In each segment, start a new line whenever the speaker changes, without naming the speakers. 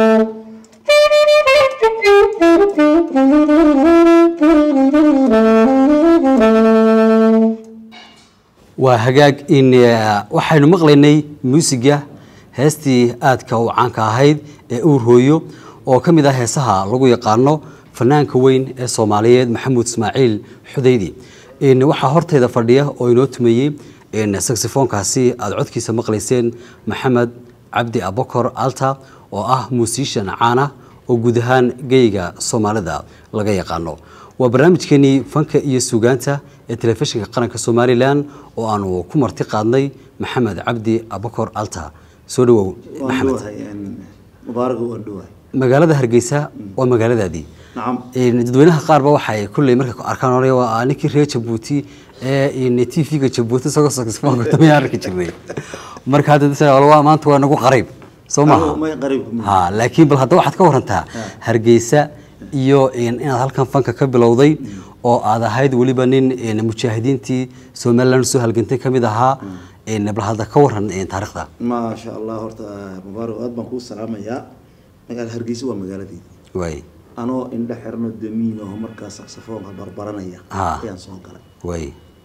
waa hagaag in waxaynu maqlaynay muusiga heestii aadka u caanka ahayd ee uur hooyo oo ka mid ah heesaha lagu yaqaano fanaanka weyn ee soomaaliyeed maxamuud ismaaciil xudaydi waxaa horteyda fadhiya oo inoo tumeeyey saxifoonkaasi aada codkiisa maqlayseen maxamed cabdi abokor alta oo ah muusishan caana oo guud ahaan geyga soomaalida laga yaqaano waa barnaamijkeenii fanka iyo suugaanta ee telefishinka qaranka somalilan oo aanu ku marti qaadnay maxamed cabdi abokor alta soo dhawow maxamed magaalada hargeysa waa magaaladaadii dadweynaha qaarba waxay kulley markay arkaan hore waa ninkii reer jabuuti ee t v-ga jabuuti isagoo saxophone tamay arki jirnay marka hadda maanta waa nagu qariib soo maaha ha laakiin bal hadda waxaad ka warantaa hargeysa iyo inaad halkan fanka ka bilowday oo aad ahayd weliba nin mujaahidiintii somaliland soo halgantay kamid ahaa bal hadda ka waran taarikhda
maasha allah horta mubaarak aad baan kuu salaamayaa magaala hargeysa waa magaaladeyda
waay
anoo indhe xirno damiin oo markaa saxsafoonka barbaranaya ayaan soo galay
waay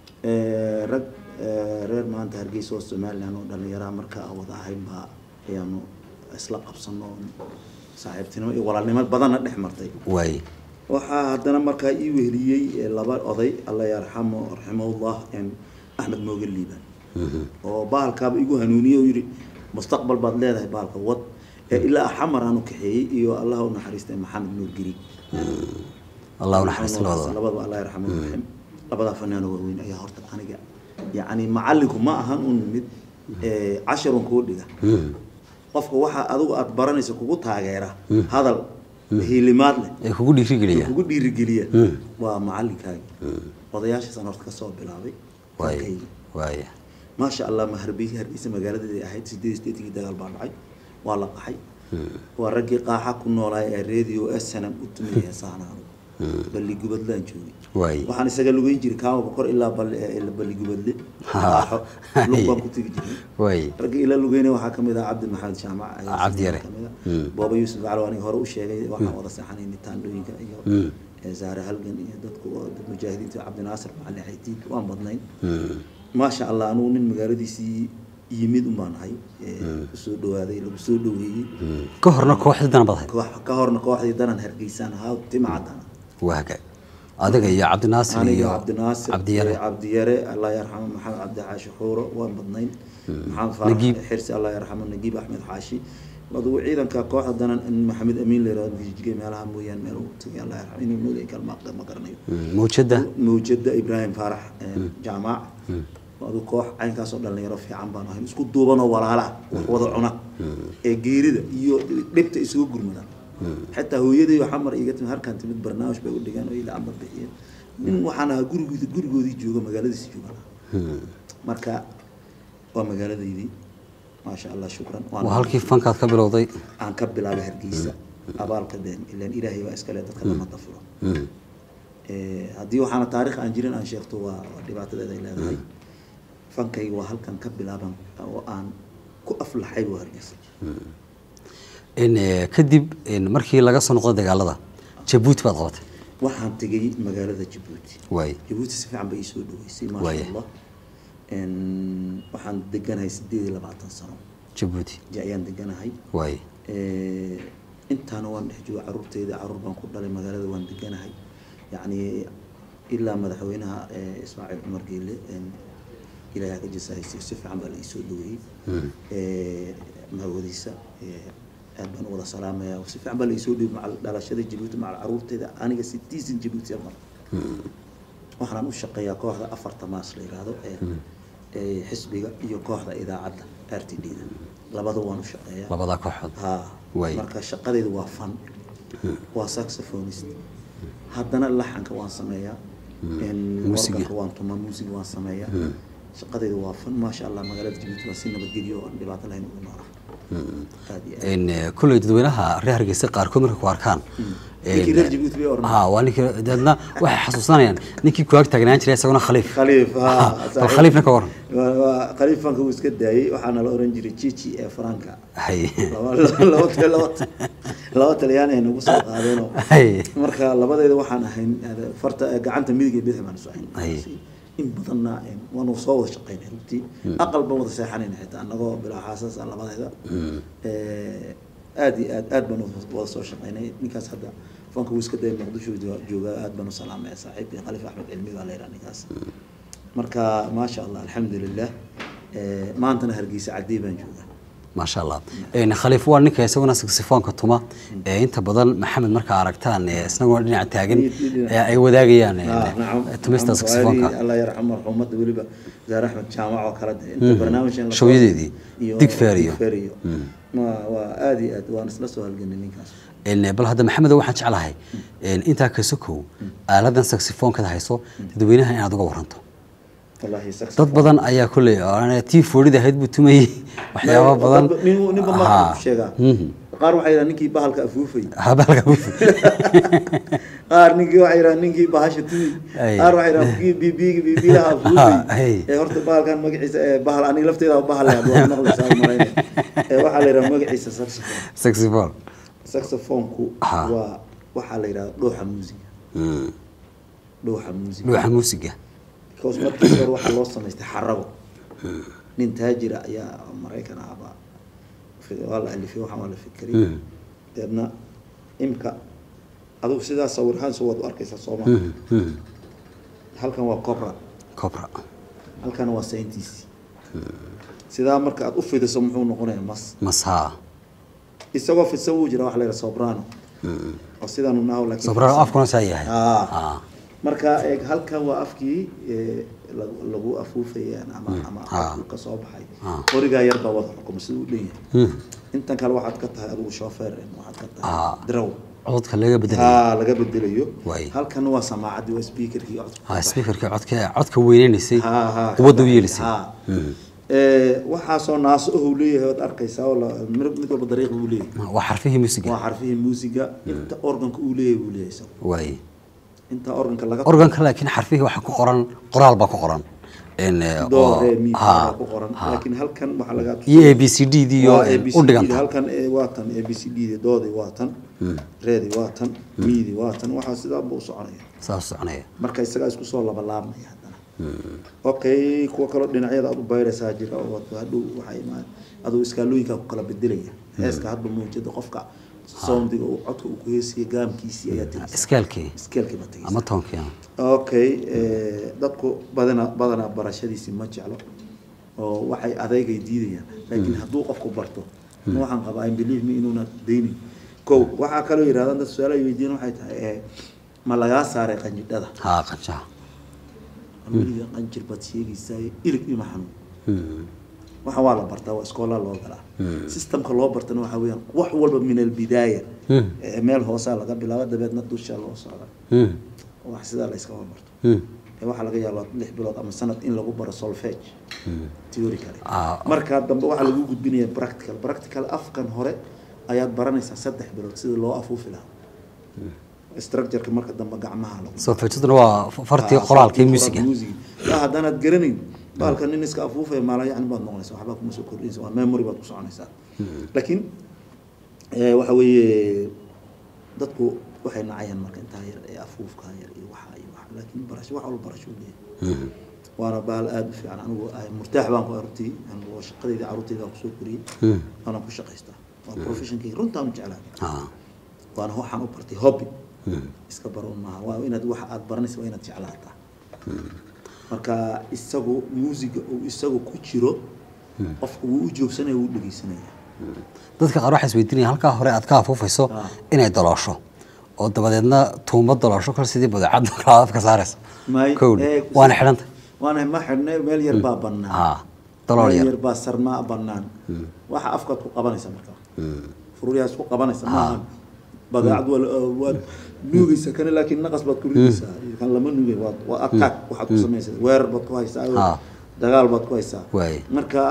rag reer maanta hargeysa oo somaliland oo dhalinyaraha markaa aan wada ahayn baa ayaanu isla qabsano saaxiibtinimo iyo walaalnimo badanna dhex martay
waay
waxaa haddana markaa ii weheliyey laba oday alla yarxamo raximahullah axmed mooge liiban oo bahalkaaba igu hanuuniyey oo yidhi mustaqbal baad leedahay bahalka wad ilaa xamar aanu kaxeeyey iyo allah u naxariistay maxamed nuur geri
allah u naxariista labadaba
labadaba allah yarxamo raxim labadaa fanaano waaweyn ayaa horta aniga yacni macallinku ma ahan un mid casharun kuu dhiga qofka waxaa adigu aada baranaysa kugu taageera hadal hiilimaad leh
ee kugu dhiirigeliya
kugu dhiirigeliya waa macalinkaagi odayaashaasaan horta kasoo bilaabay
waay waay
maasha allah ma hargeysa hargeysa magaaladeeda ahayd sideed sideetigii dagaal baa dhacay waa la qaxay waa raggii qaaxa ku noolaay ee radio snm u tumiyay heesahan anugu balli gubadlaan joogay
waay
waxaan isaga lugeyn jiray kaama bokor ilaa balli gubadle qaaxo lug baan ku tegi jiray
waay
raggii ila lugeyna waxaa kamid ah cabdi maxamed jaamac ayaa
Cabdi Yare.
kamid ah booba yuusuf aclo aniga hore u sheegay waxaan wada seexanayna taandhooyinka iyo zaare halgan iyo dadku oo dad mujaahidiinta cabdinaasir macalin xaydiid waan badnayn maasha allah anugu nin magaaladiisii yimid un baan ahay usoo dhawaaday lagu soo dhaweeyey
ka horna kooxdii dana baad ahayd
koox ka horna kooxdii danan hargeysaan ahaa timacadana
waa hagaag adiga iyo cabdinaasir
aniga
iyo
cabdinaasir
cabdiyare
cabdiyare allah yarxamo maxamed cabdi xaashi xuuro waan badnayn maxamed faarax
Nagiib.
xirsi allah yarxamo nagiib axmed xaashi adugu ciidanka kooxda danan in maxamed amiin leerado jijige meelaha mooyaan meel uu tagay allah yarxamo inuu noolay kalma ma garanayo
mawjada
mawjada ibraahim faarax jaamac aduu koox caynkaasoo dhalinyaro fiican baan ahayn isku duubanoo walaala ah wax wada cuna ee geerida iyo dhibta isugu gurmada xitaa hooyaday waxaa mar iga timid halkan timid barnaamij bay u dhigeen oo ila amba bixiyeen nin waxaan ahaa gurigoodi gurigoodii jooga magaaladiisi joogan marka waa magaaladaydii maasha allah shukran waan
waa halkii fankaad ka bilowday
aan ka bilaabay hargeysa abaalka deen ilaan ilaahay baa iskale dadka lama dafuro haddii waxaana taarikh aan jirin aan sheegto waa waa dhibaatadeeda ay leedahay fankayga waa halkan ka bilaaban oo aan ku aflaxay waa hargeysa
in eh, kadib in markii laga soo noqdo dagaalada jabuuti baad qabatay
waxaan tegay magaalada jabuuti
waay
jabuuti si fiican bay ii soo dhaweysay maasha
Waaya.
allah En, waxaan deganahay sideed iyo labaatan sano
jabuuti
ja ayaan deganahay
waay
Eh, intaana waan dhex jooga caruurteyda caruur baan ku dhalay magaalada waan deganahay yacni ilaa madaxweynaha eh, ismaaciil cumar geele en, ilaahay ka jasahaysiyo si fiican baa la ii soo dhaweeyey Eh, mahawadiisa eh, aad baan u wada salaamaya si fiican baa la ii soo dhaweeyey macal dhalashada jabuuti macal caruurteyda aniga sitiisan jabuuti mar waxaan u shaqeeyaa kooxda afarta maas la yidhaahdo ee ee xisbiga iyo kooxda idaacadda r t d da labada waan u shaqeeyaa
labadaa kooxood
ha
Waay.
marka shaqadeydu waa fan waa saxophonist haddana laxanka waan sameeyaa En
Muusiga.
organka waan tumaa muusiga waan sameeyaa shaqadeydu waa fan maasha allah magaalada jabuuti waa si nabadgelyo oo aan dhibaato lahayn ugu noolaa aad iyo aad
in eh, kulley dadweynaha reer hargeysa qaarkood markay ku arkaan
ninkii reer jabuuti bay oran
ha waa ninkii deedna waxay xasuusanayaan ninkii kuwaag taagnaan jiray isaguna khaliif
khaliif ha
bal khaliifna ka waran
waa- waa khaliif fanka uu iska daayey waxaana la oran jiray cici ee faranka
hay
laba laba laba laba taliyaan ay nagu soo qaadeenoo
hay
marka labadeeda waxaan ahayn eh, farta eh, gacanta midig iyo bidix baan isu ahayn
Ay.
in badanna eh, waanu soo wada shaqaynay runtii aqal baan wada seexanayna xitaa annagoo bilaa xaasas ah labadeeda Eh, aad iyo aad aad baan wada soo shaqaynay ninkaas hadda fanka wuu iska dayay muqdisho jo- joogaa aad baan u salaamaya saaxiibkii khaliif axmed cilmi baa la yidhaha ninkaas marka maasha allah alxamdulilah Eh, maantana hargeysa cadii baan joogaa
maasha allah Een, khaliif waa ninka isaguna saxofoonka tuma ee inta badan maxamed markaa aragtaan ee isaguna dhinaca taagan ee ay wadaagayaan ee,
آه نعم
tumista
محمد
saxofoonka
فؤادي، الله يرحمه مرحومته وليبا زار احمد جامع وكلا انت برنامج إن
شو يديدي؟
iyo
ديك فاريو.
Dick Fario. ما waa aad iyo aad waan isla soo halganay ninkaas
Een, bal hadda maxamed waxaan jeclahay een, intaa ka sokow aaladan saxofoonka hayso dadweynaha inaad uga waranto
wallahi sax
dad badan ayaa kolley oo tii foorida ahayd buu tumayey waxyaaba badan
nin ninba ma
Haa.
sheegaa
Mhm.
qaar waxay yidhahdeen ninkii bahalka afuufay
habaalka u fog.
qaar ninkii waxay yidhahdeen ninkii bahasha tumi
Ay.
qaar waxay yidhahdeen kii bibiga bibilaha
Ah,
afuufay
ay.
ee horta bahalkan magaciisa ee bahal aniga lafteeda waa bahal leh waa maqlaysaa malaynaya ee waxaa la yidhaha magaciisa saxophone
saxophone
saxophone-ku
Ha.
waa waxaa la yidhahda dhuuxa muusiga
Mm.
dhuuxa muusiga
dhuuxa muusiga
because markii hore waxaa loo samaystay xarago nin taajira ayaa maraykan ahbaa fi- waa la alifay waxaan waa la fikray
Mm.
deedna imka adigu sidaa sawirhaan soo waad u arkaysaa sooma
Mm, mm.
halkan waa cobra
cobra
halkan waa sayntiisi sidaa marka aad u fidiso muxuu noqonayaa mas
masaa
isagoo fidsan wuu jira waxa la yidhaha sobrano oo sidaanu naho laakiin
sobrano
fidsan.
afkuna saa yahay
Ah.
Ah.
marka eeg halkan waa afkii ee, lagu- lagu afuufayaan ama ama
Ah.
afku ka soo baxay
Ah.
qorigaa yar baa wada xukuma siduu u dhan yahay
Mm.
intan kale waxaad ka tahay adigu shofeer waxaad ka
Ah.
tahay draw
codka laga bedelay
haa laga bedelayo
Waay.
halkan waa samaacaddii waa speakerkii codka
ha speakerka codka codka weynaysay
haa haa
quwadda u yeelisay
haa Ee, waxaasoo naaso ohuu leeyahay ood arkaysaa oo la- mid mid walba dariiq buu leeyahay
waa xarfihii musiga
waa xarfihii muusiga inta organka uu leeyahay buu leeyahay isagu
waay
inta organka laga
organka laakiin xarfihii waxaa ku qoran qoraal baa ku qoran in eh,
do
oo-
re mi
ha,
baa ku qoran
ha.
laakiin halkan waxaa laga
iyo a b c d dii oo
waa
eh,
ABCD
u dhiganta
halkan ee waa tan a b c d di doodii waa tan reedii waa tan miidii waa tan waxaa sidaa buu u soconaya
saas soconaya
marka isagaa isku soo labalaabmaya haddana okay kuwa kaloo dhinacyada aad u bayraysaa jira oo wato hadhow waxaa imaan aduu iskaalooyinkaa ku kala bedelaya heeska hadba muujada qofka soundiga uu codka uu ku heesaya gaamkiisii ayaa tegaysa
iskaalkii
iskeelkii baa tegaysa
ama toonkii ah.
okay eh, dadku badana badanaa barashadiisii ma jeclo oo waxay adeegay diidayaan laakiin hadduu qofku barto ma waxaan qabaa in believe me inuuna daynin kow waxaa kaloo yidhahdaan dad su-aal ay weydiin waxay tahay eh, ma lagaa saaray qanjidhada
haa qanjaha
weliga qanjir baad sheegaysaa ilig ima xanuun
Mm.
waxaan waa la bartaa waa iskoolaa loo galaa systemka loo bartana waxaa weeyaan wax walba min albidaaya
Mm.
Eh, meel hoosaa laga bilaabo dabeedna dusha loo socda
Mm.
wax sidaa la iskama barto
Mm.
ee waxaa laga yaabaa lix bilood ama sanad in lagu baro solfege theory kale
Ah.
markaa dambe waxaa lagu gudbinaya practical practical afkan hore ayaad baranaysaa saddex bilood sidii loo afuufi lahaa structureka marka dambe gacmaha lagu
solfejaduna waa fartii qoraalkii musiga
yaa haddaanaad garanayn baalka nin iska afuufaya maala yacni baad noqonaysaa waxbaa kuma soo kordhinaysa waa memory baad ku soconaysaa laakiin eh, waxa weeye dadku waxay nacayaan marka intaa yar ee afuufka yar iyo waxa iyo waxa laakiin barasho wax walba barasho u leeyahay waana bahal aada u fiican anigu ah, murtaax baan ku arurtay anigu shaqadayda carruurtayda aan kusoo koriyey waana ku shaqaystaa waa professionkayga runtaan u jeclaa
Ah.
waana waxaan u bartay hobby iska baroon maaha waa inaad waxa aad baranaysa waa inaad jeclaataa marka isagu muusiga uu isagu ku jiro qofku wuu u joogsanaya wuu u dhegeysanaya
dadka qaar waxay isweydiinayaan halkaa hore aad ka afuufayso
Ah.
inay daloosho oo dabadeedna tuumo daloosho kal sidii badeecad kala afka saarayso
May-
kowdhi
ee,
waana xidhanta
waana ma xidhnay meel yar baa bannaan
Ah, dalool
meel
yar.
yar baa sarmaa bannaan waxa afkaad ku qabanaysa marka furyahaas ku qabanaysa maaha badeecad waa la- waad nuugaysa kana laakiin naqas baad ku ridaysaa kan lama nuugay waa waa attack waxaad ku samaynaysaa weerar baad ku haysaa
Ah.
dagaal baad ku haysaa
Waay.
marka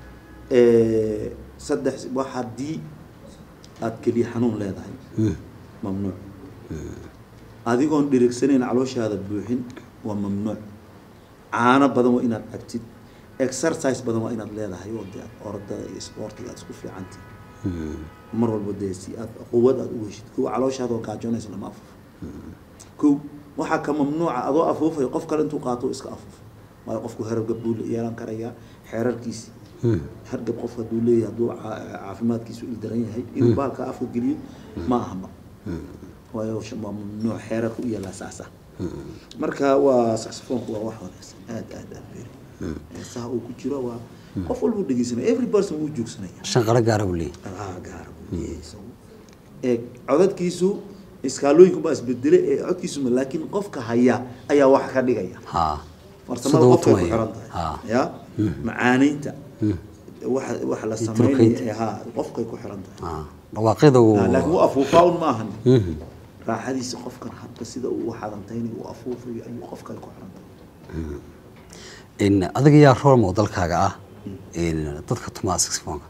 eh, saddex wax haddii aad keliya xanuun leedahay mamnuuc adigoon dhirigsanayn calooshaada buuxin waa mamnuuc caano badan waa inaad cabtid exercise badan waa inaad leedahay oo dee orodada iyo sportiga aad isku fiicanti mar walba dee si aad quwad aad u heshid kow calooshaadoo gaajoonaysa lama afuufo kow waxaa ka mamnuuca adoo afuufayo qof kale intuu qaato iska afuufo waayo qofku hergab buu yeelan karayaa xeerarkiisi hargab qof hadduu leeyahay hadduu caa- caafimaadkiisu ildaran yahay inuu baalka afka geliyo ma ahma waayo sh- waa mamnuuc xeerarka u yaallaa saasa marka waa saxofoonku waa wax wanaagsan aad aad aad beeri heesaha uu ku jiro waa qof walbuu dhegeysanaya every person wuu joogsanaya
shanqaro gaara buu leeyahay
ah gaara buu leeyahay isagu ee codadkiisu iskaalooyinku baa isbedele ee codkiisu ma laakiin qofka haya ayaa wax ka dhigaya
ha
farsamada
Siduu u
qofkay ku
tumayo.
xiran tahay
Ha.
ya macaaneynta waxa waxa la
Iyo
sameynaya
turkaynta.
ee ha qofkay ku xiran tahay
ha dhawaaqyada uu
Ah, laakiin wuu afuufaa un maahan
Mhm.
raaxadiisa qofkan habka sida uu xadantaynayo uu afuufayo ayuu qofkay ku xiran tahay
in adiga yaa role modelkaaga ah in dadka tumaa saxofoonka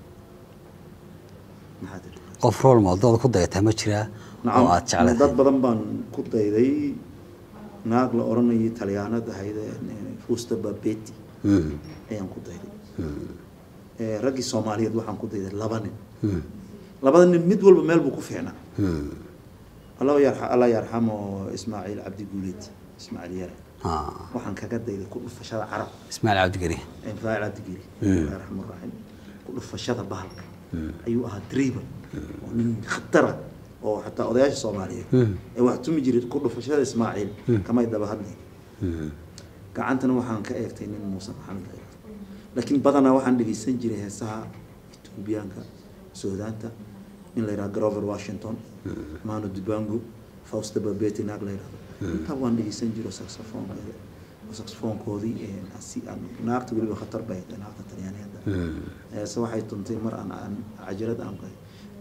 maxaa tiri
qof role modelada ku dayataa ma jiraa oo aad
nacam dad
jeclahay
badan baan ku dayday naag la oranayay talyaanad ahayd ee fusta babeti
Mhm.
ayaan ku dayday Eh, raggii soomaaliyeed waxaan ku dayday laba nin
Mhm.
labada nin mid walba meel buu ku fiicnaa
Mhm.
allah yarxa allah yarxamo ismaaciil cabdi guuleed ismaaciil yare
ha
waxaan kaga dayday ku dhufashada carab
ismaaciil cabdigeri
infaacil cabdigeli
Mm.
allah yarxamo raxim ku dhufashada bahalka ayuu ahaa dribal oo nin khatara oo xataa odayaasha soomaaliyeed
Mm.
ee wax tumi jiray ku dhufashada ismaaciil kamay daba hadlayn
Mhm.
gacantana waxaan ka eegtay nin muuse maxamed la yidhahdo laakiin badanaa waxaan dhegeysan jiray heesaha etoobiyaanka suudaanta in la yidhahdo grover washington mano dubango fausta babeti naag la yidhahdo intaa waan dhegeysan jiro saxofoonkeeda saxofoonkoodii ee si aan naagta weliba khatar bay ahayd naagta talyaaniyeedda
Mhm.
heese waxay tuntay mar aan aan cajalad aan qahay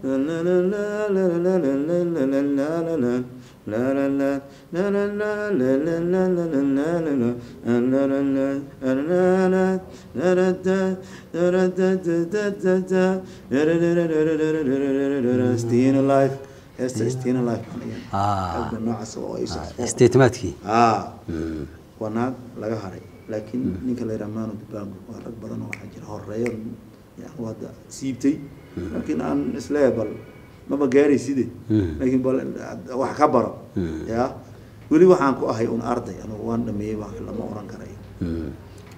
Staying alive heesta Staying alive baan iyan
Ah.
qalbi noocaas oo ay saxofoon
statementskii
haa
Mhm.
waa naag laga haray laakiin ninka la yidhaha mano dubango waa rag badan oo waxaa jira horeeyo yani hadda siibtay laakiin aan isleeyahay bal maba gaaray side
Mm.
laakiin bal wax ka baro
Mm.
ya weli waxaan ku ahay un arday anugu waan dhameeyey wax lama oran karayo
Mhm.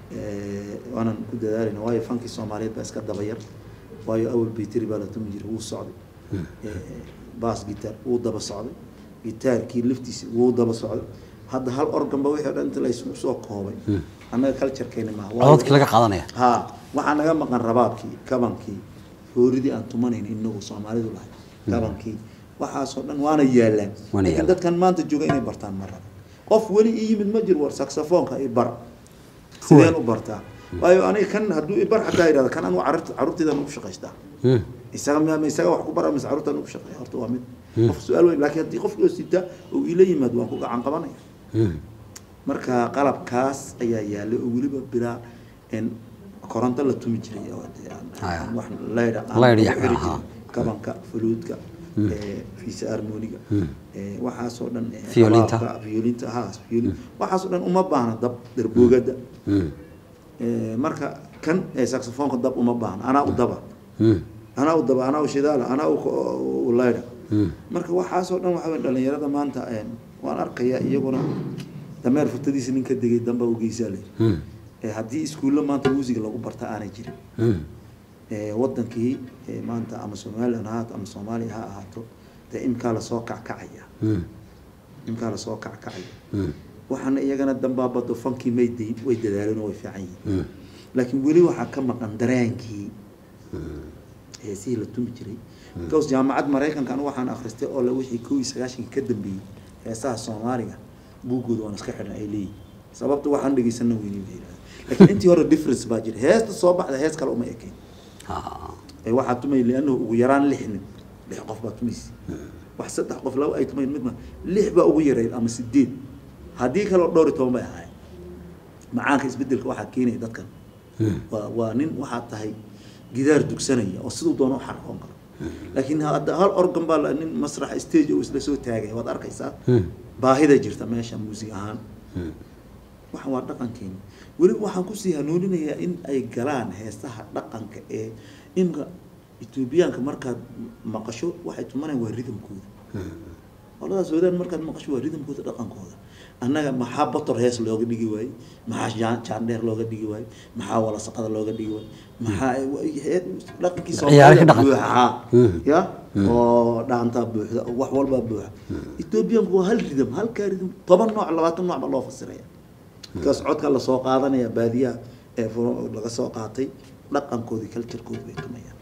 Eh, waanan ku dadaalina waayo fankii soomaaliyeed baa iska daba yar waayo awal bayteri baa la tumi jiray wuu socday Eh, baas gitaar wuu daba socday gitaarkii laftiisa wuu daba socday hadda hal organba wixii o dhan inta la isugu soo koobay annaga culturekeena maaha Waayo-
codadkii laga qaadanaya
ha waxaa naga maqan rabaabkii kabankii fooridii aan tumanayn inagu soomaalidu lahay kabankii waxaasoo dhan waana yaalaan
Waana
laakiin
yaalaan.
dadkan maanta jooga inay bartaan ma rabo qof weli ii yimid ma jiro war saxofoonka i bar sideen u bartaa waayo aniga kan hadduu i bar xataa yidhahda kan anu carruurta carruurtaydan ugu shaqaystaa
Mhm.
isaga ma ma isaga wax ku bara mise carruurtan ugu shaqeeya horta waa mid qof su-aal weyn laakiin haddii qofkii oo sita oo ila yimaad waan ku gacan qabanaya
Mhm.
marka qalabkaas ayaa yaalay oo weliba bilaa in koronto la tumi jiray oo dee aan-
Haya.
aan wax laydha
Laydh iyo
xiri
aha.
jirin. kabanka fuluudka ee, fiisa harmoniga ee, waxaasoo dhan ee,
Violinta.
rabaabka, violinta ha violin waxaasoo dhan uma baahna dab darboogada
Mhm.
Ee, marka kan ee, saxofoonka dab uma baahna anaa u daba
Mhm.
anaa u daba anaa u shidaala anaa u ko- u laydha
Mhm.
marka waxaasoo dhan waxaa weeye dhalinyarada maanta een, waan arkayaa iyaguna dameer futadiisa nin ka degay damba u geysaa le
Mhm.
ee haddii iskuulla maanta muusiga lagu barta aanay jirin
Mhm.
ee wadankii ee maanta ama somalilan ha ahaato ama soomaaliya ha ahaato dee imkaa lasoo kackacaya
Mhm.
imkaa lasoo kackacaya
Mhm.
waxaana iyagana dambaabado fankii may dayn way dadaaleen oo way fiican yihiin
Mhm.
laakiin weli waxaa ka maqan dareenkii heesihii la tumi jiray because jaamacad maraykanka anigu waxaan akhristay oo le wixii kow iyo sagaashanka ka dambeeyey heesaha soomaaliga buuggooda waan iska xidhan ay leeyihin sababta waxaan dhegeysana weyni bay yidhahdeen laakiin intii hore difference baa jira heesta soo baxda hees kale uma ekayn
Ah.
ee waxaa tumay liannahu ugu yaraan lix nin lix qof baa tumaysa wax saddex qof laba ay tumayn midma lix baa ugu yarayd ama sideed haddii kaleo dhowr iyo toban bay ahaayeen macaanka isbedelka waxaa keenaya dadkan
Mhm.
waa waa nin waxaa tahay gidaar dugsanaya oo siduu doono u xarqoon karo laakiin hadda hal organ baa la- nin masrax stage oo isla soo taagay waad arkaysaa baahida jirta meesha muusig ahaan waxaan waa dhaqankeeni weliba waxaan kusii hanuuninayaa in ay galaan heesaha dhaqanka ee inka etoobiyaanka markaad maqasho waxay tumanayaan waa ridamkooda qoladaas wadaan markaad maqasho waa ridamkooda dhaqankooda annaga maxaa bator hees looga dhigi waayey maxaa jaan- jaandheer looga dhigi waayey maxaa walasaqada looga dhigi waayey maxaa he- dhaqankii
Ciyaaraha
Soomaalida
dhaqanka.
buuxa
Mhm.
ya oo dhaantaa buuxda oo wax walbaa buuxa etoobiyaanku waa hal ridam halkaa ridam toban nooc labaatan nooc baa loo fasiraya markaas codka lasoo qaadanaya baadiyaha ee fu- laga soo qaatay dhaqankoodii culturekoodi bay tumayaan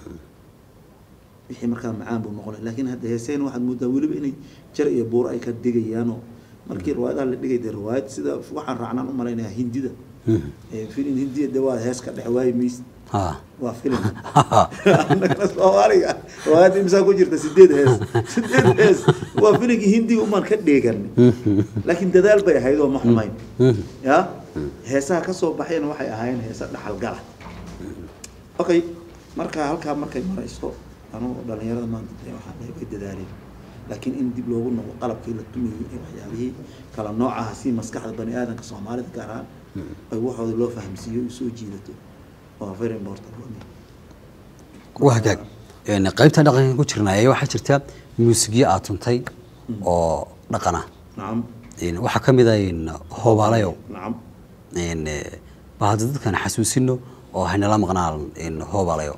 wixii markaa macaan buu noqonaya laakiin hadda heeseen waxaad moodaa weliba inay jar iyo buur ay ka digayaanoo markii riwaayadaha la dhigay dee riwaayad sida waxaan raacnaan u malaynayaa hindida ee filin hindiya de waa hees ka dhex waayi mayse
ha
waa filim annagana soomaaliga riwaayadda imsaa ku jirta sideed hees sideed hees waa filimkii hindiga umaan ka dheeganay laakiin dadaal bay ahayd oo ma xumayn ya heesaha ka soo baxayna waxay ahaayeen heesa dhaxalgala okay marka halkaa markay marayso anugu dhalinyarada maanta dee waxaan dhahay way dadaaleen laakiin in dib loogu noqdo qalabkii la tumayay ee waxyaabihii kala noocaha si maskaxda bani aadamka soomaalida gaar ahaan ay waxooda loo fahamsiiyo ay soo jiidato waa very important waa mid.
waa hagaag Een, qaybta dhaqanka ku jirnaa ee waxaa jirta muusigyo aad tuntay oo dhaqan ah
nacam
Een, waxaa ka mid ah een, hoobaalayow
nacam
Een, eh, bal hadda dadkan xasuusino oo haynala maqnaan een, hoobaalayo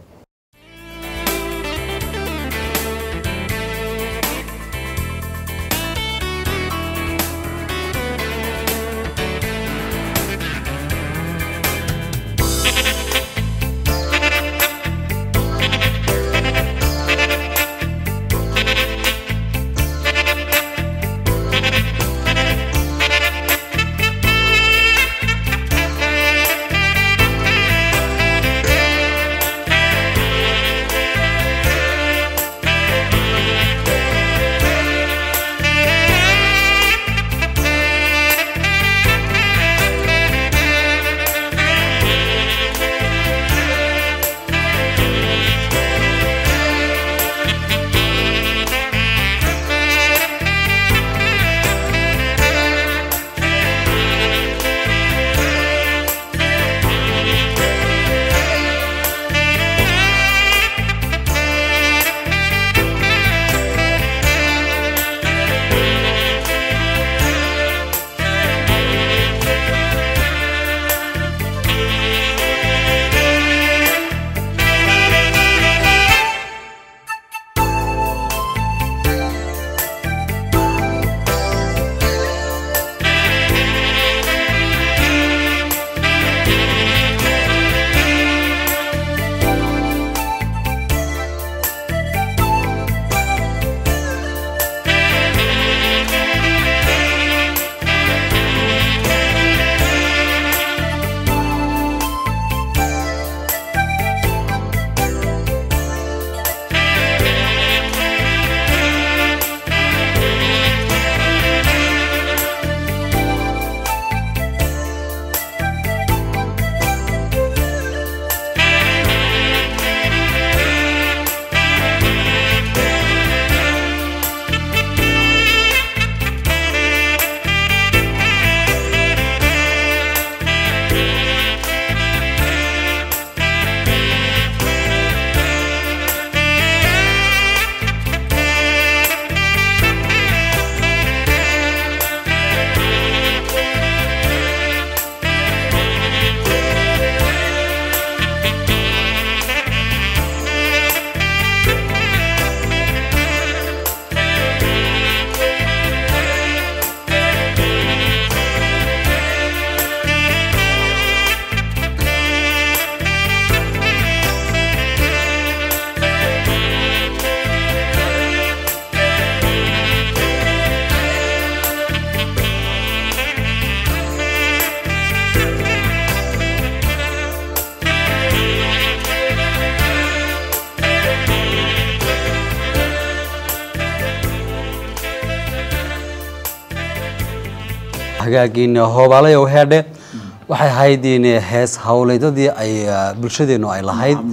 hagaagin hoobaalayow heedhe waxay ahayd in hees hawleydadii ay ah, bulshadeennu ay lahayd
Nacam, nacam.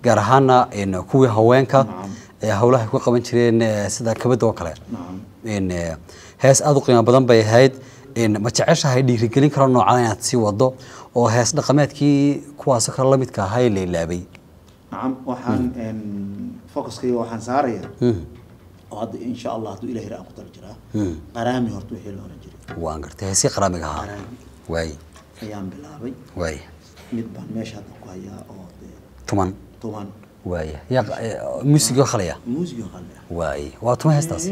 gaar ahaana een, kuwii haweenka
Nacam.
ee howlaha ay ku qaban jireen ee, sida kabada oo kale
nacam
een, ee, hees aada u qiimo badan bay ahayd een, ma jeceshahay dhiirigelin karo noocan inaad sii wado oo hees dhaqameedkii kuwaasoo kale la midka ahaa ee la ilaabay
nacam waxaan focuskayga waxaan saaraya
Mhm.
oo hadda insha allah hadduu ilahi ra aan ku tala jiraa
Mhm.
qaraami horta wixii la oran jiray
waan gartay heesii qaraamiga ahaa
qaraami
waay
ayaan bilaabay
waay
mid baan meesha hadda ku hayaa oo dee
tuman
tuman
waay yaa muusigoo khalaya
muusiga qalli ah
waay waa tuma heestaas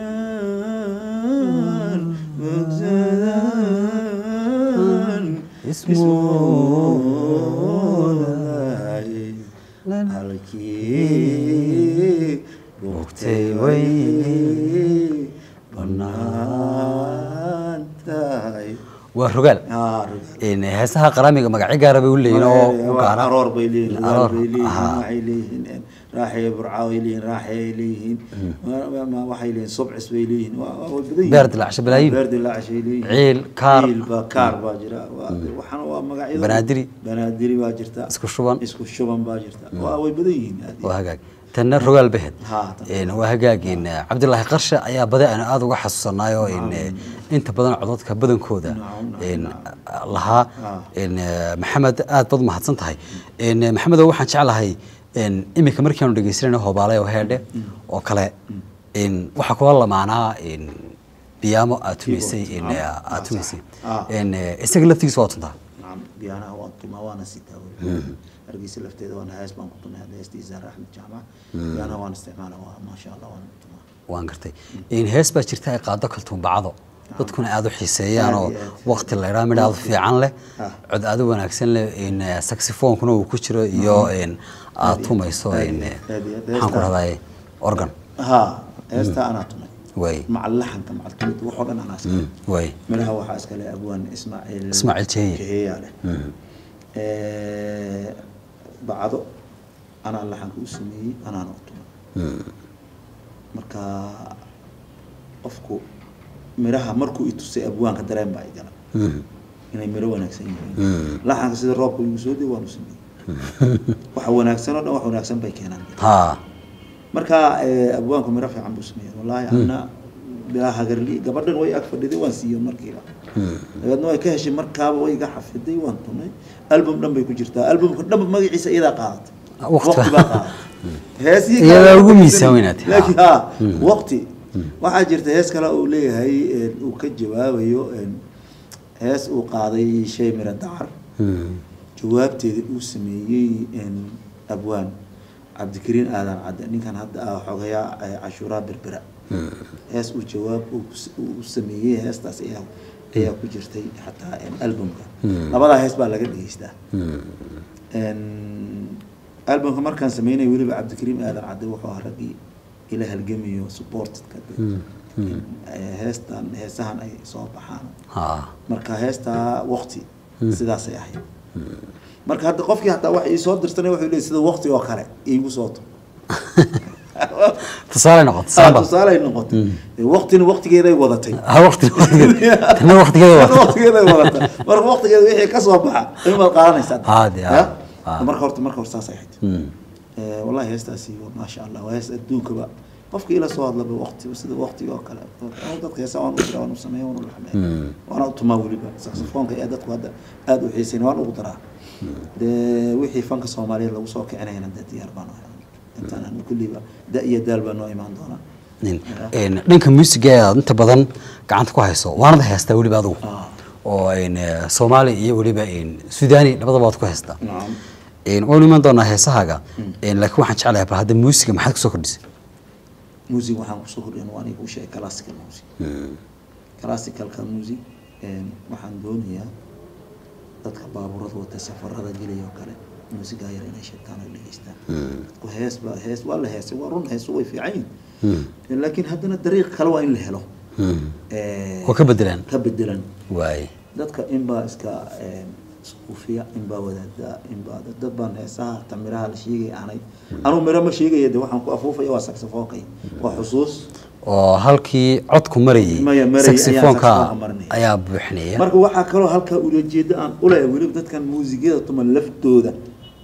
halkii bugtay way bannaan tahay
waa rogaal
Ah, rugaal.
een, heesaha qaraamiga magacyo gaara bay u leeyihin oo u gaara
aroor bay leeyihiin
Aroor,
aroor bay leeyihiin
aha.
waxay leeyihiin raaxay burcaa way leeyihiin raaxay leeyihiin Ma- ma- waxay leeyihiin subcis bay leeyihiin waa waa way badan yihiin
Beer dilaacsho balaayiin.
beer dilaacshay leeyihiin
Ciil, kaar.
ciil baa kaar baa jira waa waxana waa magacyada
Banaadiri.
banaadiri baa jirta
Isku shuban.
isku shuban baa jirta waa way badan yihiin aad iyo
waa hagaag tanna rogaal bahed
Ha, tan.
Een, waa hagaag een, cabdilaahi qarshe ayaa badi aan aada uga xasuusanayo een, inta badan codadka badankooda
Nacam, nacam,
een,
nacam.
lahaa
Ah.
een, maxamed aad baad mahadsan tahay een, maxamedow waxaan jeclahay een, iminka markianu dhegeysanayno hobaale oo heedhe oo kale een, waxaa kula lamaanaa een, biyaamo aad tumaysay een,
Ah,
aad tumaysay
ah.
Een, isaga laftigiisa waa tuntaa
nacam biyaanaha waan tumaa waana sitaa wey hargeysa lafteeda waana hees baan ku tumay hadda heestii zaara axmed jaamac biyaanaha waan isticmaala waa maasha allah waan tumaa
waan gartay in hees baa jirta ay qaado kaltuunbacdo dadkuna aada u xiiseeyaan oo
Aad iyo aad.
waqti la idhaa midhaadu fiican leh
Ah.
cod aada u wanaagsan leh in saxifoonkuna uu ku jiro iyo in aad tumayso
aad
in
iyo aad, aad iyo aad.
maxaan ku rahdaye organ
ha heestaa anaa tumay
way
maca laxanka maca tumid waxoo dhan anaa iska
Mm, way
midhaha waxaa iskale abwaan ismaaciil
Ismaaciil Jehiye.
jehiyaa leh Eh, bacdo anaa laxanka u sameeyey anaana u tumay marka qofku midhaha markuu i tusay abwaanka dareen baa igala
Mm,
inay midho wanaagsan yihiin
Mm.
laxanka sida roobka igu soo dee waan u sameeyey waxa wanaagsan oo dhan wax wanaagsan bay keenaan
ha
marka eh, abwaanku midho fiican buu sameeyey wallaahi ana bilaa hagarli gabadhan way ag fadhiday waan siiyey markiiba dabeedna way ka heshay markaaba way iga xafiday waan tumay album dhan bay ku jirtaa albumka dhanba magaciisa iyadaa qaadatay
Waqti-
waqti baa qaadatay heesihii
Iyadaa
kale
ugu
ma
miisaan weynaatay.
laakiin ha waqti waxaa jirta hees kale uu leeyahay eh, uu ka jawaabayo eh, hees uu qaaday shay mira dacar
Mm,
jawaabteeda uu sameeyey een, abwaan cabdikariin aadan cadde ninkan hadda ah xogayaa eh, cashuuraa berbera hees uu jawaab uu ku s- uu u sameeyey heestaas ayaa ayaa ku jirtay xataa een, albumka labadaa hees baa laga dhegeystaa Een, albumka markaan sameynay weliba cabdikariim aadan cadde wuxuu ahaa raggii ila halgamayo supportedka heestan heesahan ay soo baxaan
ha
marka heestaa waqti sidaasay ahayd marka hadda qofkii hataa wax iisoo dirsanay wuxuu leeyahy sida waqti oo kale iigu soo to
tusaale noqoto
Ah,
samba
tusaaley noqotay waqtina waqtigeeday wadatay
ha waqti tana waqtigeeda
Hadda
waa
waqtigeeday wadata marka waqtigeeda wixii ka soo baxa imaad qaadanaysaa
Ah, dee, ah,
Ya?
ah.
marka horta marka hore saasay ahayd
Mm,
Eh, wallahi heestaasi waa maasha allah waa hees adduunkaba qofka ila soo hadlaba waqti sida waqtiga oo kale Anigu dadka heesa waan u jira waan u sameeya waan u laxmeeya waana u tumaa weliba saxofoonka ee dadku hadda aada u xiisayn waan ugu daraa dee wixii fanka soomaaliyeed lagu soo kicinayana dee diyaar baan ahay intaan anu kulliba da iyo daal baa noo imaan doonaa
nin een, dhanka muusiga ee aad inta badan gacanta ku hayso waanad haystaa weliba adigu
Ah.
oo een, eh, soomaali iyo weliba een, sudaani labadaba waad ku haystaa
nacam
Een, waanu iman doonaa heesahaaga Een, laakiin waxaan jeclahay bal hadda muusiga maxaad kusoo kordhisay
music waxaan kusoo kordhin waa aniga u sheegay classical music classicalka music een, waxaan doonayaa dadka baabuurada wata safarada gelaya oo kale muusigaa yar inay sheegtaan oo dhegeystaan dadku hees ba hees waa la heesay waa run heesu way fiican yihin laakiin haddana dariiq kale waa in la helo Eh,
oo ka bedelaan
ka bedelan
waay
dadka inbaa iska een, suufiya inbaa wadaada inbaa dad- dad baan heesaha ta miraha la sheegaya aanay anuu miro ma sheegaya de waxaan ku afuufaya waa saxophonekay waa xusuus
oo halkii codku marayay
Maya, marayay, ayaan
saxofoonka
saxofoonka marinaya.
ayaa buuxinaya
marka waxaa kaloo halkaa ulajeeda aan ulaya weliba dadkan muusigyada tuma laftooda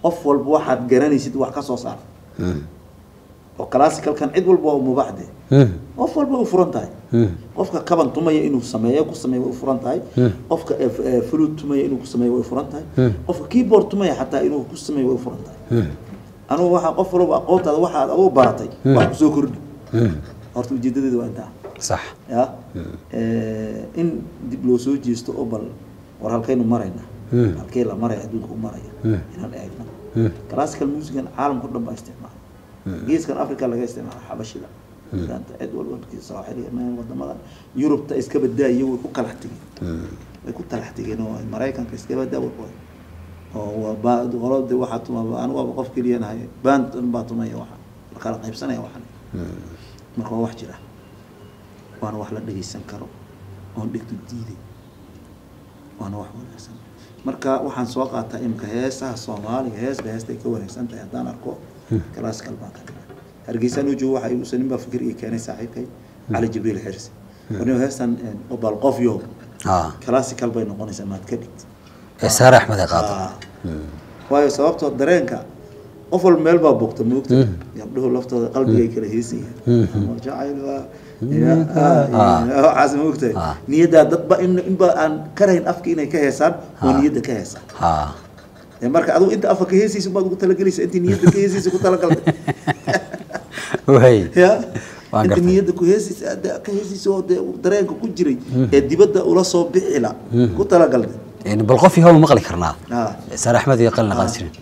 qof walba waxaad garanaysid wax ka soo saar oo classicalkan cid walba waa u mubaax de qof walba way u furan tahay qofka kaban tumaya inuu sameeyo ku sameeyo way u furan tahay qofka eh, eh, flute tumaya inuu ku sameeyo way u furan tahay qofka keyboard tumaya xataa inuu ku sameeyo way u furan tahay anugu waxaa qof walba aqoontaada waxaad adigu baratay wax kusoo kordhi horta ujeedadeeda waa intaa
sax
ya Eh, in dib loo soo jeesto oo bal war halkaynu marayna halkee la maraya adduunka u maraya inaan eegno classical musican caalamka o dhan baa isticmaala geeskan africa laga isticmaala xabashida maanta cid walba markii sooxiliga meel wadamada yurubta iska badaayo way ku kalax tegeen way ku talax tegeen oo maraykanka iska badaa way oo waa ba qolada waxaa tuma anigu waaba qof keliya nahay band dhan baa tumaya waxa la kala qaybsanaya waxan marka waa wax jira waana wax la dhegeysan karo oon dhegtu diiday waana wax wanaagsan marka waxaan soo qaataa imika heesaha soomaaliga heesba heestay ka wanaagsan tahay haddaan arko classical baan ka dhigaa hargeysaan u joogo waxa igu nin baa fikir ii keenay saaxiibkay cali jibriil xirsi warnimo heestan bal qof yo
ah
classical bay noqonaysaa maad ka dhigti
ee saare axmed ay qaado
Ah. waayo sababtoo dareenka qof walba meel baa bogta moogta gabdhuhu laftooda qalbigay kala heesayaan Ama jacayl waa ya- ah, ya- waxaas moogtahay
Ah.
niyaddaa dadba in inba aan karayn afka inay ka heesaan oo niyadda ka heesaan
ah
Ee, marka adigu inta afka ka heesaysa baad ugu talagelaysa intii niyadda ka heesaysa ku talagaltay
way
ya
Waan
inta
gartay.
niyadda ku heesaysa aad ka heesaysa oo dee dareenka ku jiray ee dibadda ula soo bixila ku talagaltay
Een, bal qof yahow maqli karnaa
Ah.
saare axmed iyo qalin qaadi jirin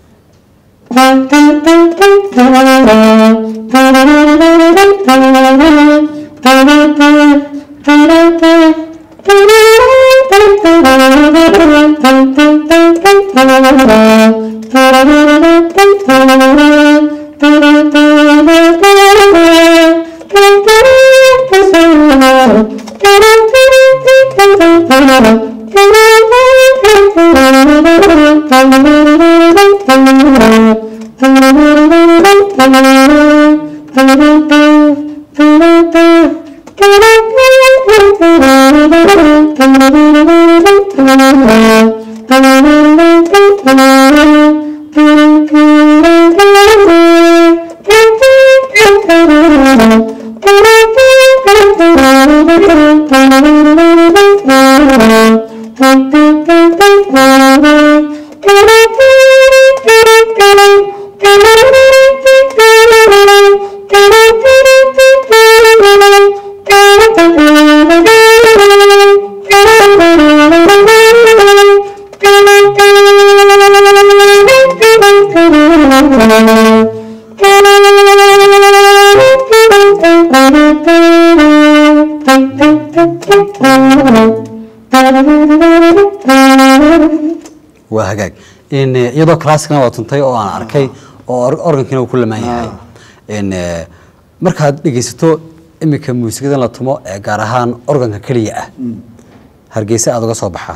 waa hagaag in eh, iyadoo classicna waa tuntay oo aan arkay oo or- organkiina uu ku lamaan yahay in eh, markaad dhegeysato iminka muusikada la tumo ee gaar ahaan organka keliya ah hargeysa aada uga soo baxaa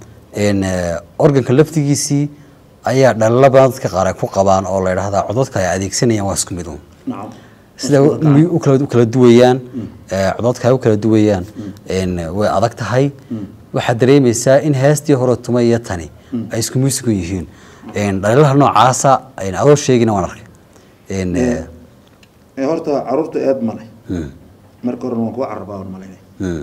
in eh, organka laftigiisii ayaa dhalala badan dadka qaar ay ku qabaan oo la yidhaahdaa codadka ay adeegsanayaan waa isku mid un
nacam
sida u u kala u kala duwayaan ee codadka ay u kala duwayaan een way adag tahay waxaad dareemaysaa in heestii hore tuma iyo tani ay isku muusigu yihiin een dhalilaha noocaasa een adoo sheegina waan arkay een ee,
ee horta caruurta eed male
mm,
marka horena waan kuwa carabaa waan malaynay
mm,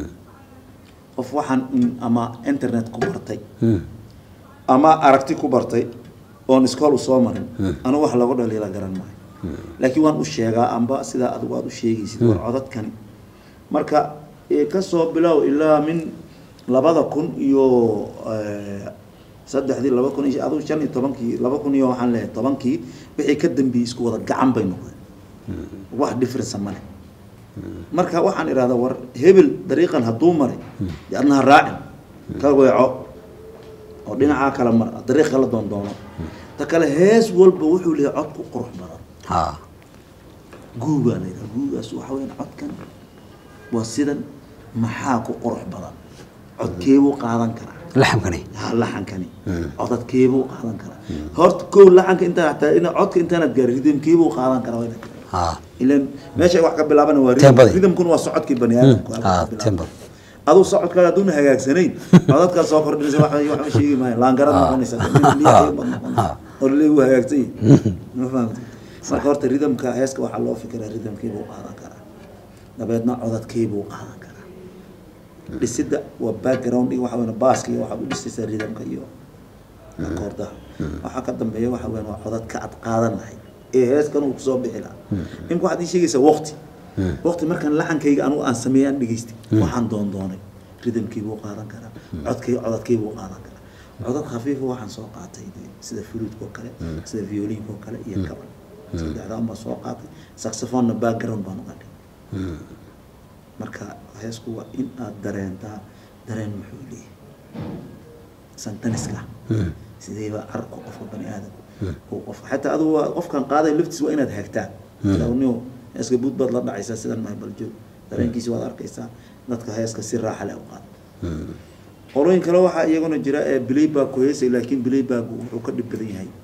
qof waxaan in- ama internet ku bartay
mm,
ama aragti ku bartay oon iskool u soo marin anigu wax lagu dhaliila garan maayo laakiin waan u sheegaa amba sidaa adigu aad u sheegaysid war codadkani marka ee, kasoo bilow ilaa min labada kun iyo eh, saddexdii laba kun iyo adigu shan iyo tobankii laba kun iyo waxaan leeyahay tobankii wixii ka dambeeyey isku wada gacan bay noqdeen wax difference male marka waxaan idhahdaa war hebel dariiqan hadduu maray dee adna ha raacin ka weeco oo dhinacaa kala mar dariiq kala doondoono ta kale hees walba wuxuu leeyahay cod ku qurux badan
ha
guugaa la yidhaha guugaas waxa weyaan codkan waa sidan maxaa ku qurux badan codkeebuu qaadan karaa
laxamkani
ha laxankani codadkeebuu qaadan karaa horta kow laxanka intaa hataa ina codka intaanad gaarin ridamkeebuu qaadan karaa waa inaad garan
ha
ilan meesha wax ka bilaabana waa
Tembadi.
ridam ridamkuna waa socodkii bani aadamku halka
ha
ka bilaabana.
tempo
aduu socodkaaga hadduuna hagaagsanayn codadkaa soo kordhinaysa wax waxba sheegi maayo laangarad noqonaysa
ha
oo laleey wuu hagaagsan yahay ma fahamtay marka horta ridamka heeska waxaa loo fikiraa ridamkiibuu qaadan karaa dabeedna codadkiibuu qaadan karaa dhisidda waa background iyo waxa weyn baaska iyo waxaad u dhisaysaa ridamka iyo akoordaha waxaa ka dambeeya waxa weyn waa codadka aad qaadan lahayd ee heeskan uu kusoo bixi lahaa imka waxaad ii sheegaysaa waqti waqti markaan laxankayga anigu aan sameeyay aan dhegaystay waxaan doon doonay ridamkiibuu qaadan karaa codkay codadkiibuu qaadan karaa codad khafiifa waxaan soo qaatay dee sida fluudka oo kale sida violiinka oo kale iyo kaban saddexdaan baan soo qaatay saxophone-na background baan uga dhigay marka heesku waa in aad dareentaa dareen muxuu leeyahay santaniska sideeba carabka qofka bani aadamku uu qof xataa adigu waa qofkan qaaday laftiis waa inaad hagtaa ni heeska buud baad la dhacaysaa sidan mahay baljoog dareenkiisi waad arkaysaa dadka heeska si raaxa leh u qaad qolooyin kale waxaa iyaguna jira ee playback ku heesay laakiin playback wuxuu ka dhib badan yahay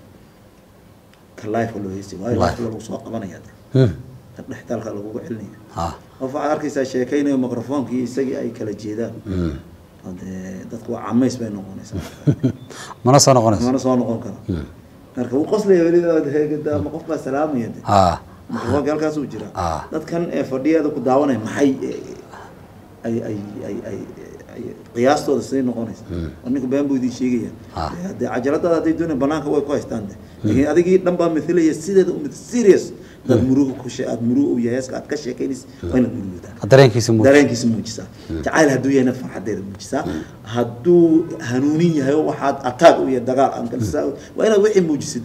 ka life loo heesay waayo
Live.
life lagu soo qabanaya de
Hmm.
ka dhextaalka lagugu celinaya
ha
qof waxaad arkaysaa sheekaynayo microphonkii isagii ay kala jeedaan
Hmm.
Hadee dadku waa camays bay noqonaysaa
mana soo noqonayso
mana soo noqon karo marka wuu qoslaya weliba heegada ama qof baa salaamaya de
ha
microfonka halkaas uu jira
Ah.
dadkan ee fadhiyaada ku daawanaya maxay eh, ay ay ay ay ay qiyaastooda siday noqonaysa oo ninka been buu idin sheegaya
Ah.
hadee cajaladaada hadday doonaya banaanka way ku haystaan de laakiin adigii dhan baa mithilaya sideeda umid serious dad muruga ku she aad muruga u yahay heeska aad ka sheekaynaysa waa inaad murugtaa
dareenkiisa muuj
dareenkiisa muujisaa jacayl hadduu yahayna farxadeeda muujisaa hadduu hanuunin yahay oo waxaad ataag u yahay dagaal aan kalsaa waa inaad wixii muujisid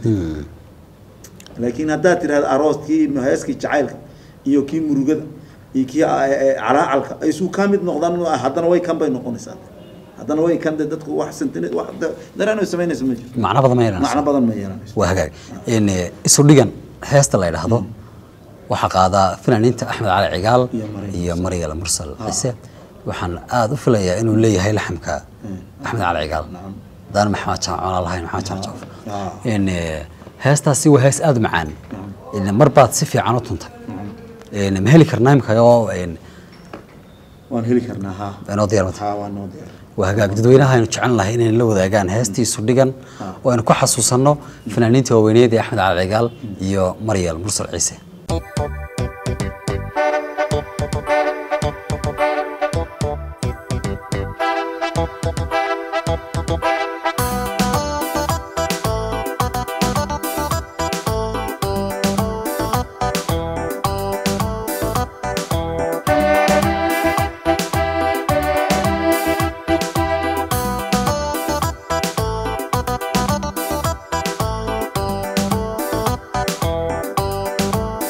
laakiin haddaad tirahda arooskii iyo heeskii jacaylka iyo kii murugada iyo kii a- e- calaacalka ay isu ka mid noqdaan haddana way kan bay noqonaysaa haddana way kan de dadku wax sentine wax da- dareen ay samaynaysa ma jirto
macno badan ma yeelanayso
macno badan ma yeelanayso
waa hagaag in eh, isu dhigan heesta la yidhaahdo waxaa qaadaa fanaaniinta axmed cali cigaal
Iyo Maryam
iyo maryal mursal cise waxaan aada u filayaa inuu leeyahay laxamka axmed cali cigaal
Nacam.
hadaan maxamed jaamcona lahayn maxamed jaamcoof
Ah.
in eh, heestaasi waa hees aada u macaan in mar baad si fiican u tuntay in ma heli karnaa imika oo in
waan heli karnaa ha
inoo diyaar mata
ha waa noo diyaar
waa hagaag dadweynaha aynu jecel lahay inay la wadaagaan heestii isu dhigan oo aynu ku xasuusanno fanaaniinta waaweyneed ee axmed cali cigaal iyo maryal mursal ciise
Thank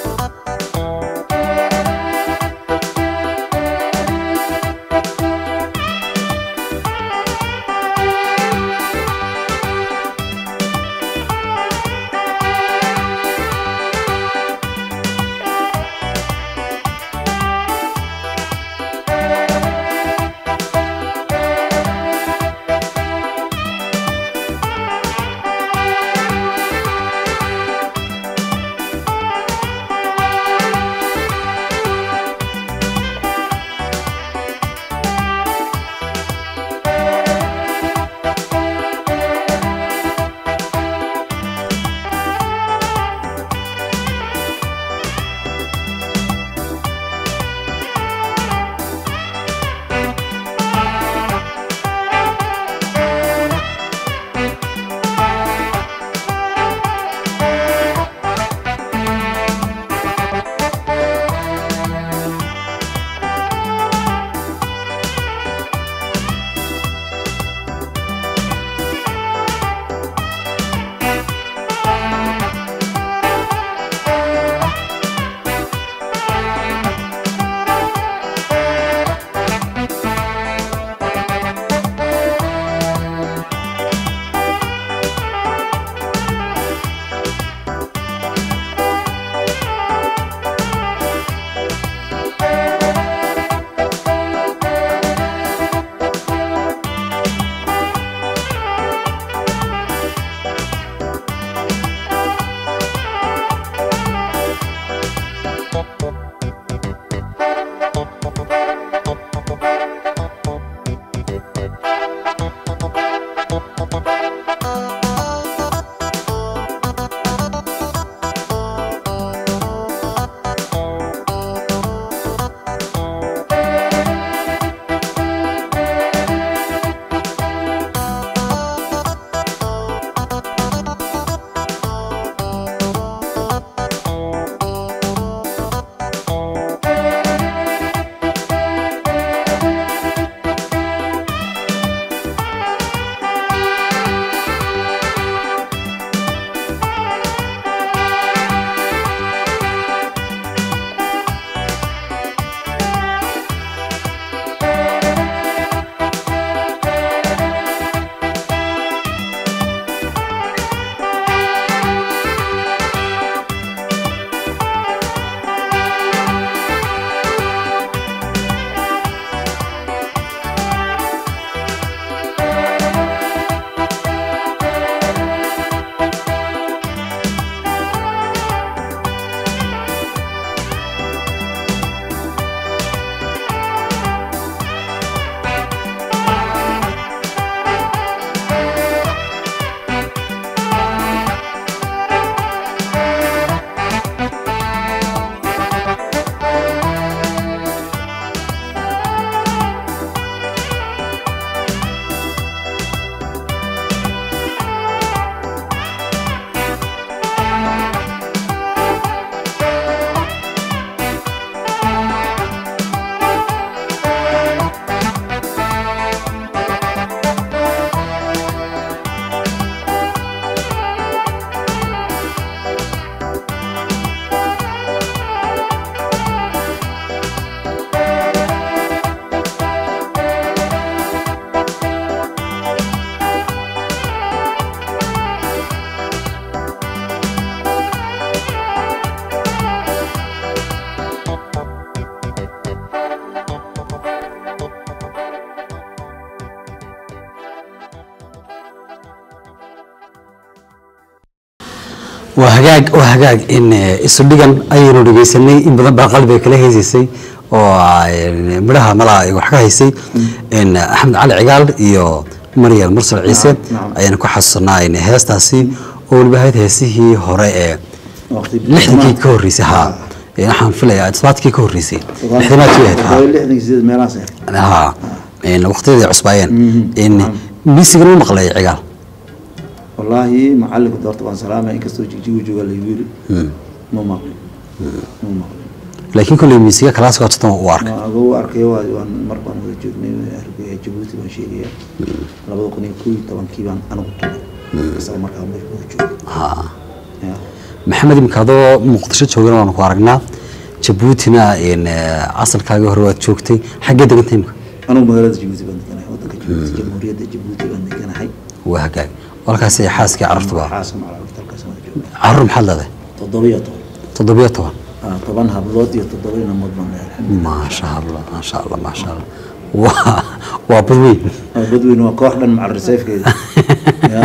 waa hagaag waa hagaag in eh, isu dhigan ayaynu dhegeysanay in badan baa qalbiga kala haysaysay oo eh, midhaha malaha ay wax ka haysay in axmed cali cigaal iyo maryam mursal ciise
nacam.
ayaanu ku xasuusanaa in heestaasi oo weliba ahayd heesihii hore ee
waqti
lixdankii ka horreysay ha Eh, waxaan filayaa todobaadkii ka horreysay lixdanaadkii ahayd ha
lixdankii sideed meelahaas ahayd
ha in waqtiyadii cusbaayeen
Mhm.
in miisigan u maqlay cigaal
wallaahi macalinku doorta waan salaamaya inkastoo jigjigu jooga laygu yiri
Mm.
ma maqlin ma maqlin
laakiin kolley miisiga kalaasika totan u arkay
Waan ago arkayo waa- waan mar baan wada joognay Hargeysa, jabuuti baan sheegaya labada kun iyo kow iyo tobankii baan anigu tugay isaga markaa meesha uu joogay
ha
Ya.
maxamed imika adoo muqdisho joogana waanu ku aragnaa jabuutina in eh, asalkaagii hore waad joogtay xaggee degantay imika
anigu magaalada jabuuti baan deganahay wadanka jabuuti jamhuuriyadda jabuuti baan deganahay
waa hagaag walkaasi xaaskii carruurtuba
xaaska macalimiinta halkaas waan joognay
carruur maxaad leedahay
toddoba iyo toban
toddobiyo toban
Ah, toban hablood iyo toddoba inamood baan leeyahay alxamdulillah
maasha allah maasha allah maasha allah waa waa badweyn
Ah, badweyne waa koox dhan macal reseefkeeda ya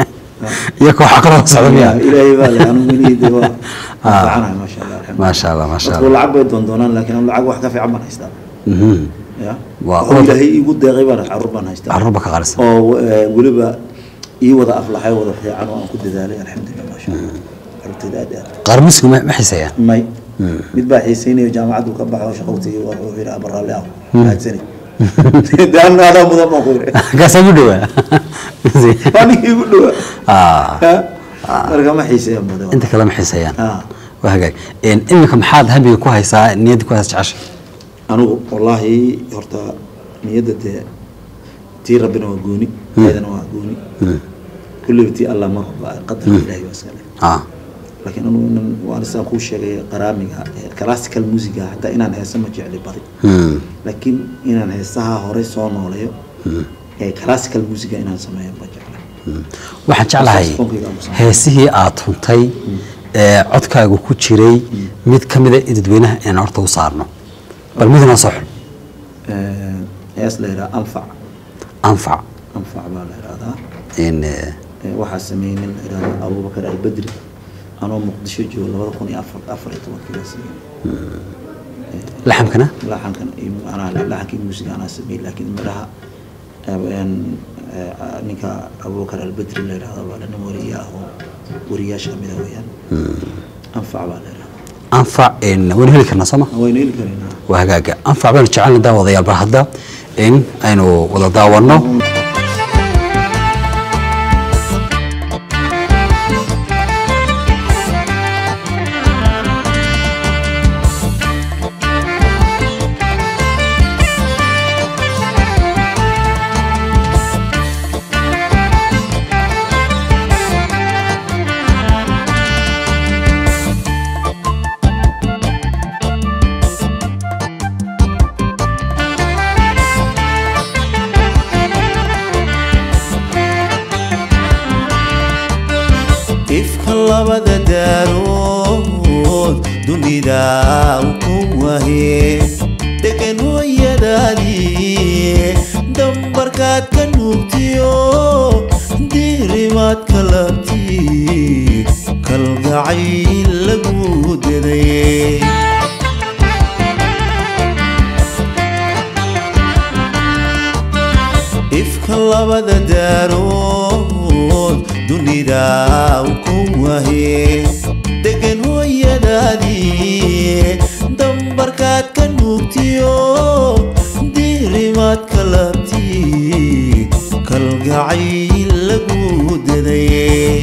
iyo kooxa kaloo socda miya
ilaahay baa leh anigu inihii waa fiicanahay maasha allah alxamdulillah
maasha allah maasha
dadku
allah
lacag bay doondoonaan laakiin anu lacag wax ka fiican baan haystaa
Mhm.
ya
Waa
oo
oo-
ilaahay iigu deeqay baan carruur baan haystaa
carruurba ka qaalisan
oo eh, weliba ii wada aflaxay wada fiican oo aan ku dadaalay alxamdulillah maasha allah carruurtayda aad iyo aad
qaar musigu ma ma xiiseeyaan
may mid baa xiisaynayo jaamacaddu ka baxo shaqowtay wuxuu yidhi abaraalle ah mahadsanid daan aadaa mudan baan ku yidhi
kaasaa u dhowaa
anigii igu dhowaa
Ah,
Ha? marka ma xiiseeyaan badan
inta kale ma xiiseeyaan
Ah.
waa hagaag In iminka maxaad hamiga ku haysaa niyadda ku haysa jecesha
anigu wallaahi horta niyadda dee tii rabbina waa gooni ayadana waa gooni kulliba tii allah mar walba qadarka ilaahay waa iskale
ah
laakiin anigu inan waan isaan kuu sheegay qaraamiga eh, classical musica hataa inaan heesa ma jecli badi
Hmm.
laakiin inaan heesaha horey soo nooleeyo ee classical musica inaan sameeyo ma jecla
waxaan jeclahay
Saxofonkayga aan ku sameeyo.
heesihii aad tuntay ee codkaaga ku jiray mid ka mida dadweynaha inaan horta u saarno bal midna soo xul
Eh, hees la yidhaha anfac
anfac
anfac baa la yidhahdaa
in eh,
Eh, waxaa sameeyey nin la yidhahdo abubakar albedri anoo muqdisho joogo labada kun iyo afar afar iyo tobankii baa sameeyey
laxamkana
laxankan iyo anaa laxankii muusiga anaa sameeyey laakiin midhaha eh, en, eh, ninka abubakar albedri la yidhahdo baa nin wariye ah oo wariyaasha kamid ah weeyaan anfac baa la yidhahdaa
anfac in waynu heli karnaa sooma
waynu heli karaynaa
waa hagaaga anfac baynu jecelna daawadayaal bal hadda in aynu wada daawanno
ifka labada daarood dunida u ku wahe degan hooyadaadii dambarkaad ka nuugtiyo diirimaad ka labti kalgacayl lagu deday ifka labada daarood dunida u ku wahe degan hooyadaadii dambarkaad ka nuugtiyo diirimaad ka labti kalgacayl lagu deday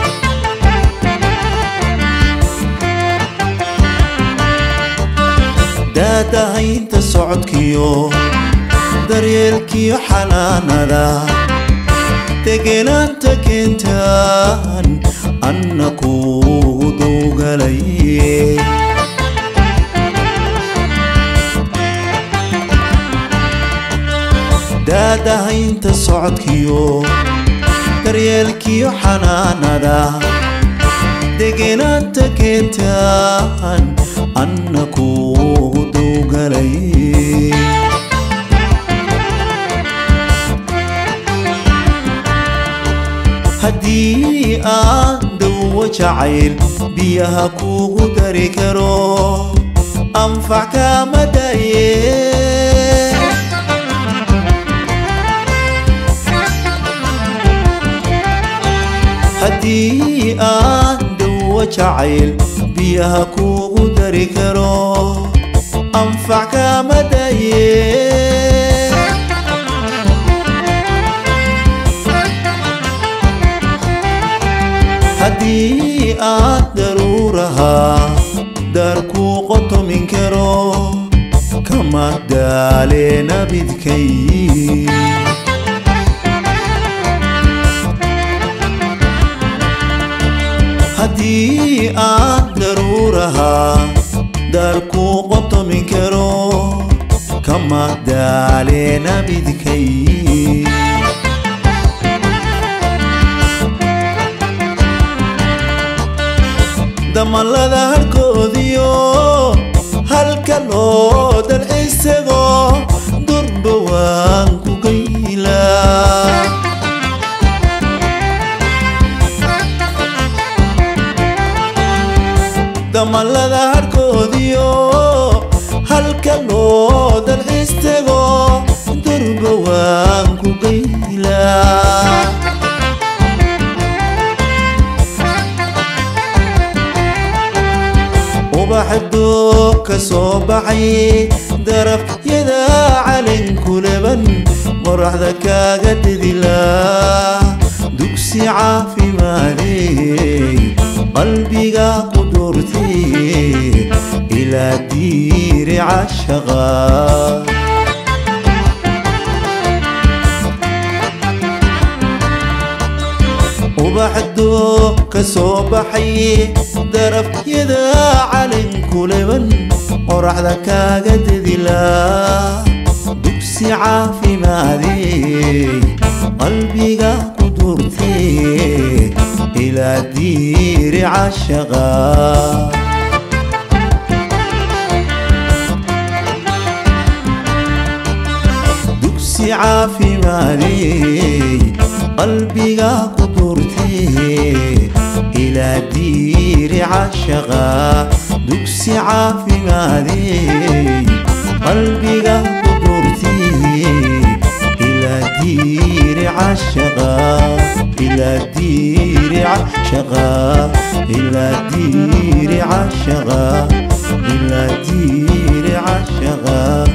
daadahaynta socodkiyo daryeelkiyo xanaanada degenaanta keentaan anna kugu dowgalay daadahaynta socodkiyo daryeelkiyo xanaanada degenaanta keentaan anna kugu dowgalay haddii aan dawo jacayl biyaha kuugu dari karo anfac kaama daye haddii aan dhowo jacayl biyaha kuugu dari karo anfac kaama daye haddii aad daruurahaa daarkuu qotomin karo kama daale nabidkay haddii aad daruurahaa daarkuu qotomin karo kama daale nabidkay damalada harkoodiyo halka loo dal isagoo durba waan ku gayla damalada harkoodiyo halka loo dal istagoo durba waan ku gayla ubaxdo ka soo baxay darafyada calinku leban qoraxda kaaga dhidilaa dugsi caafimaadey qalbiga ku doortay ilaa diiri cashaqa ubaxdo ka soo baxay darafyada calinku leban qoraxda kaaga dedilaa dugsi caafimaadey qalbiga ku durtay ilaa diiri cashaqa dugsi caafimaadey qalbiga ku durtay ilaa diiri cashaqa dugsi caafimaadey qalbiga ku durtay ilaa diiri cashaqa ilaa diiri cashaqa ilaa diiri cashaqa ilaa diiri cashaqa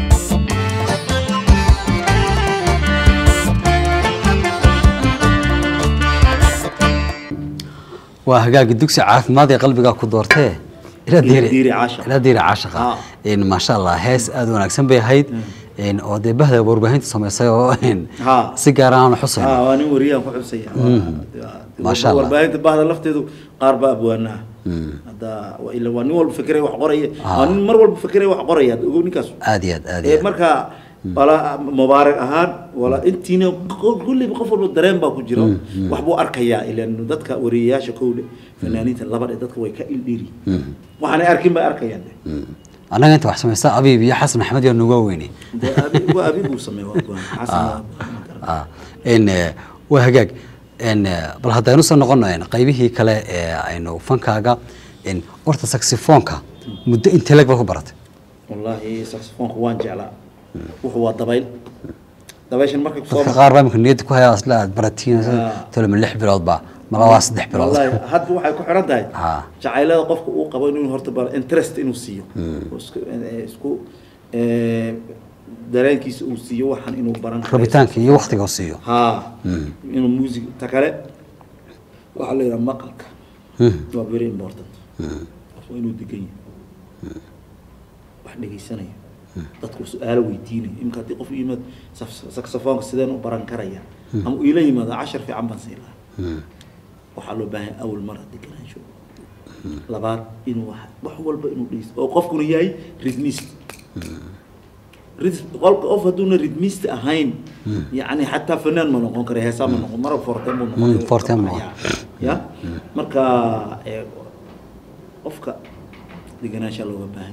waa hagaagi dugsi caafimaad ee qalbiga ku doortee ilaa
Diiri
diiri
caashaqa.
ilaa diiri caashaqa
Ah.
in maasha allah hees aad u wanaagsan bay ahayd in oo dee bahda warbaahinta samaysay oo in
Ha.
si gaar aan xusayn
haa waa nin wariyaan ku xusaya
Masha Allah.
warbaahinta bahda lafteedu qaar baa abwaanaa hadda waa ila waa nin walba fikray wax qoraya
Ah.
waa nin mar walba fikray wax qoraya hadda ogow ninkaas
aad iyo aad aad
ee
iyo aad
marka wala mubaarak ahaan wala intiina kulliba qof walba dareen baa ku jira wax buu arkayaa ilan dadka wariyayaasha kowle fanaaniinta labadhe dadka way ka ildhiri waxaanay arkin bay arkayaan de.
annaga inta wax samaysta abiib iyo xasan axmed yaa nuga weyne
dee abi- waa abi buu sameeya waa go'aan. xasan waa- ma garan.
Ah, in eh, waa hagaag in eh, bal haddaynu soo noqono in qaybihii kale ee aynu fankaaga in horta saxifoonka muddo intee leg ba ku baratay
wallaahi saxofoonka waan jeclaa wuxuu waa dabayl dabayshan markay kusoo
dadka qaar baa imika niyadda ku haya asla aad baratiin
Ah.
toloma lix bilood ba mala waa saddex bilood
wallaahi hadda waxay ku xiran tahay
Ah.
jacaylada qofka uu qabo inuu horta bal interest inuu siiyo Oo isku eh, isku eh, dareenkiisa uu siiyo waxaan inuu baran karo.
rabitaanka iyo waktiga uu siiyo
haa inuu music ta kale waxaa la yidhaha maqalka
Hmm.
waa very important qof waa inuu degan yahay wax dhegaysanayo dadku su-aalo weydiinayo imka haddii qof u yimaad saf- saxofoonka sideen u baran karaya ama uu ila yimaado cashar fiican baan siin lahaa waxaa loo baahan yahay awal mar deganaansho labaad inuu wax wax walba inuu dhegeysto oo qofkuna yahay rhythmist Rhythm- qolka qof hadduuna rhythmist ahayn yani xataa fanaan ma noqon kara heesaa ma noqon mara forten buu
Mm,
noqon
forten ma
ya marka ee, qofka deganaanshaa looga baahan yahay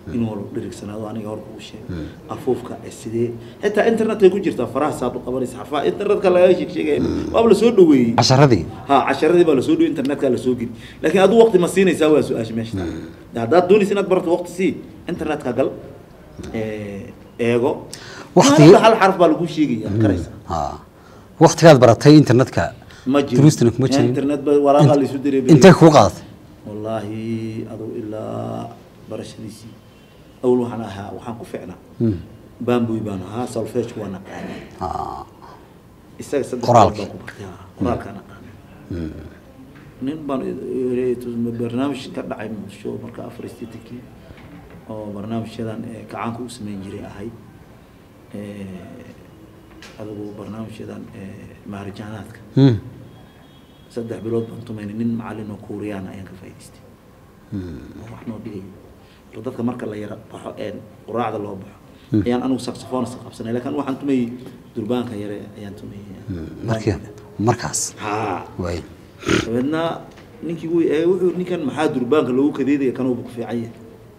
inuu la dhirigsanaado aniga hor kuu sheegay afuufka ee sidee xitaa internetkay ku jirtaa faraha saad u qabanaysa xarfaha internetka lagaa sheeg sheegaya waaba la soo dhaweeyey
casharadii
ha casharadii baa lasoo dhiyo internetka lasoo geli laakiin adigu waqti ma siinaysaa waa su-aasha meesha taal haddaad doonaysa inaad barato waqti sii internetka gal ee, eego
Waqti-
Maalinba hal xarf baa lagu sheegaya karaysa
ha waqtigaad baratay internetka
ma jiro
duruustana kuma jirin
internet ba waraaqa la isu diray
intee kuu qaadatay
wallaahi aduu ilaa barashadiisii awl waxaan ahaa waxaan ku ficnaa bambuy baan ahaa solfege waa naqaanay
Ha.
isaga saddex
Qoraalkii.
bilood baan ku bartay haa, qoraalkaa naqaanay nin baan i- i- barnaamij ka dhacay muqdisho marka afar isteetankii oo barnaamijyadan ee gacaanka u sameyn jiray ahayd Eh, adigu barnaamijyadan ee maharijaanaadka
Hmm.
saddex bilood baan tumaynay nin macalin oo kuuriyaan ayaan ka faa'idaystay oo wax noo dhigay marka dadka marka la yara baxo een quraacda loo baxo ayaan anigu saxophone iska qabsanay laakiin waxaan tumayay durbaanka yare ayaan tumayay
markii markaas
haa
waay
dabeedna ninkii wuu eegay wuxuu ninkan maxaa durbaanka loogu kadeedaya kanuuba ku fiican yahay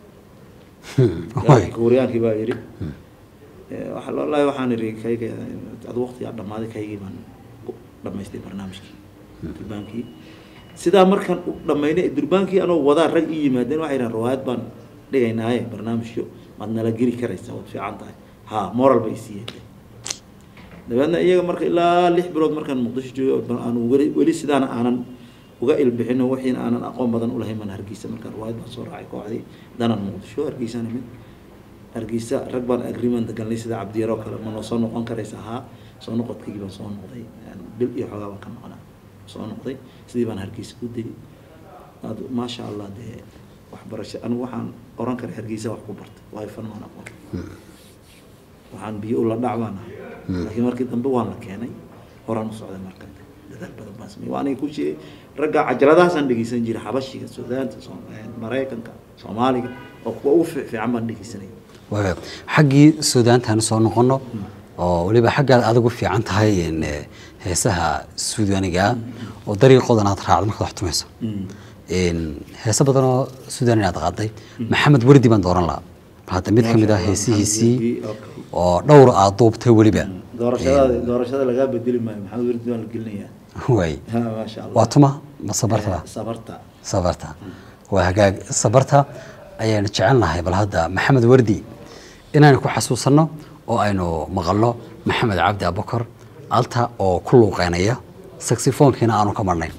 waay
kuuriyaankii baa yidhi Eh, waxa wallaahi waxaan idhi kayga ad waqtigaa dhammaaday kaygii baan u dhammaystay barnaamijkii durbaankii sidaa markaan u dhammaynay durbaankii anoo wadaa rag ii yimaadeen waxay yidhahan riwaayad baan dhigaynaaye barnaamijyo maad nala geli karaysaa waad fiican tahay ha moral bay siiyeen dabeedna iyaga marka ilaa lix bilood markaan muqdisho joogo aan weli weli sidaana aanan uga ilbixino wixiina aanan aqoon badan ulahayn baan hargeysa markaan riwaayad baan soo raacay kooxdii danan muqdisho hargeysaan imid hargeysa rag baan agreement galnay sida cabdiyaro kale ma noo soo noqon karaysa haa soo noqodkaygii baan soo noqday bil iyo xoogaa baan ka noqonaa soo noqday sidii baan hargeysa ku degay ad maasha allah dee waxbarasho anigu waxaan oran karay hargeysa wax ku bartay waayo fan maan aqoon waxaan biyo ula dhac baan ahay laakiin markii dambe waan la keenay horaan u socday marka dadaal badan baan sameeyey waa aniga ku sheegay ragga cajaladahaasaan dhegeysan jiray xabashiga suudaanta Soom- maraykanka soomaaliga oo kuwa ugu fiic- fiican baan dhegeysanay
waay xaggii suudaantaan soo noqono oo weliba xaggaad adigu fiican tahay in, eh, heesaha suudaaniga oo dariiqoodan aad raacdo markaad wax tumayso In, heese badan oo suudaan inaad qaaday maxamed werdi baan dooran lahaa bal hadda mid ka mid ah heesihiisii oo dhowr aad duubtay weliba
doorashada doorashada lagaa bedeli maayo maxamed werdi waan la gelinayaa
waay
Ha, maasha allah
waa tuma ma sabarta
Eh, sabarta
sabarta waa hagaag sabarta ayaan jecelnahay bal hadda maxamed wardi inaynu ku xasuusanno oo aynu maqalno maxamed cabdi abukar alta oo ku luuqeynaya saxifoonkiina aanu ka marnayn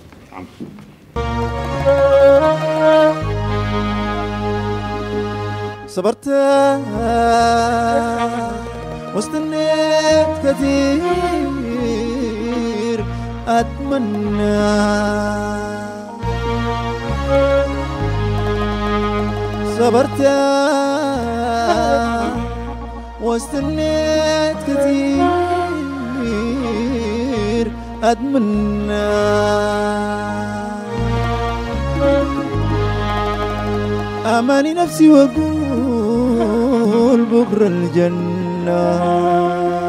صبرت واستنيت كثير أتمنى صبرت واستنيت كثير أتمنى أماني نفسي وأقول بكرة الجنة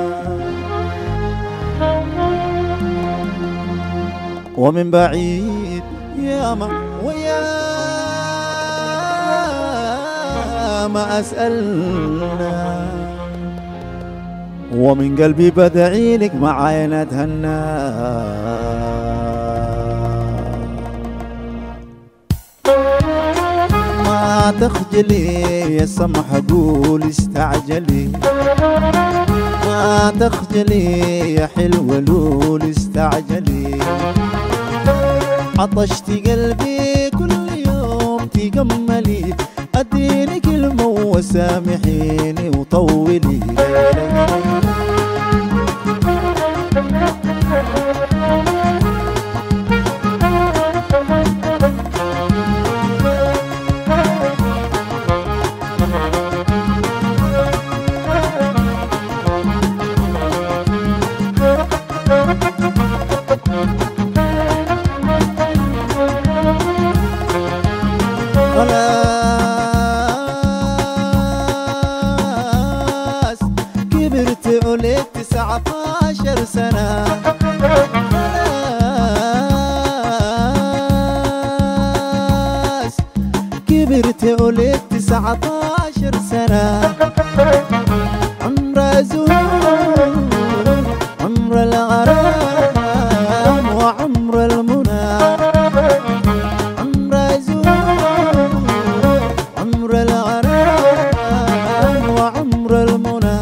ومن بعيد يا ما ويا ما أسألنا ومن قلبي بدعي لك معاي نتهنى ما تخجلي يا سمح قول استعجلي ما تخجلي يا حلوة لول استعجلي عطشت قلبي كل يوم تجملي اديني كلمة وسامحيني وطولي خلاص كبرت عليك تسعة عشر سنة خلاص كبرت عليك تسعة عشر سنة عمر زهور عمر الغرام وعمر المنى عمر زهور عمر الغرام وعمر المنى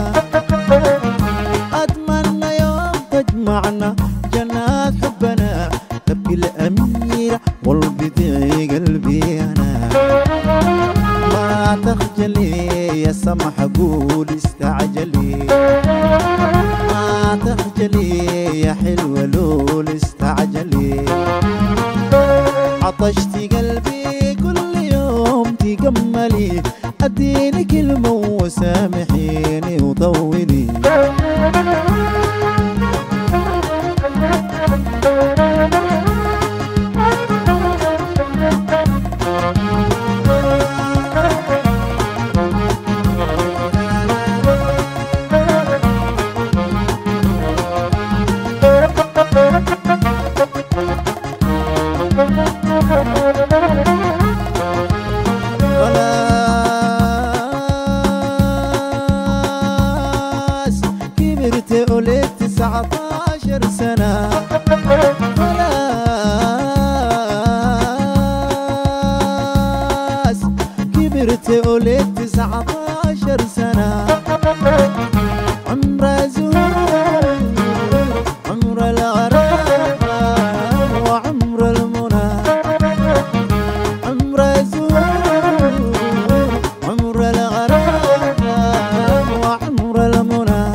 أتمنى يوم تجمعنا جنات حبنا تبكي الأميرة والبديع قلبي أنا ما تخجلي يا سمح قول استعجلي ما تخجلي يا حلوة لول استعجلي عطشتي قلبي كل يوم تجملي اديني كلمة وسامحيني وطولي خلاص كبرت ولدت تسعة عشر سنة خلاص كبرت ولدت تسعة عشر سنة عمر زهور عمر الغرام وعمر المنى عمر زهور عمر الغرام وعمر المنى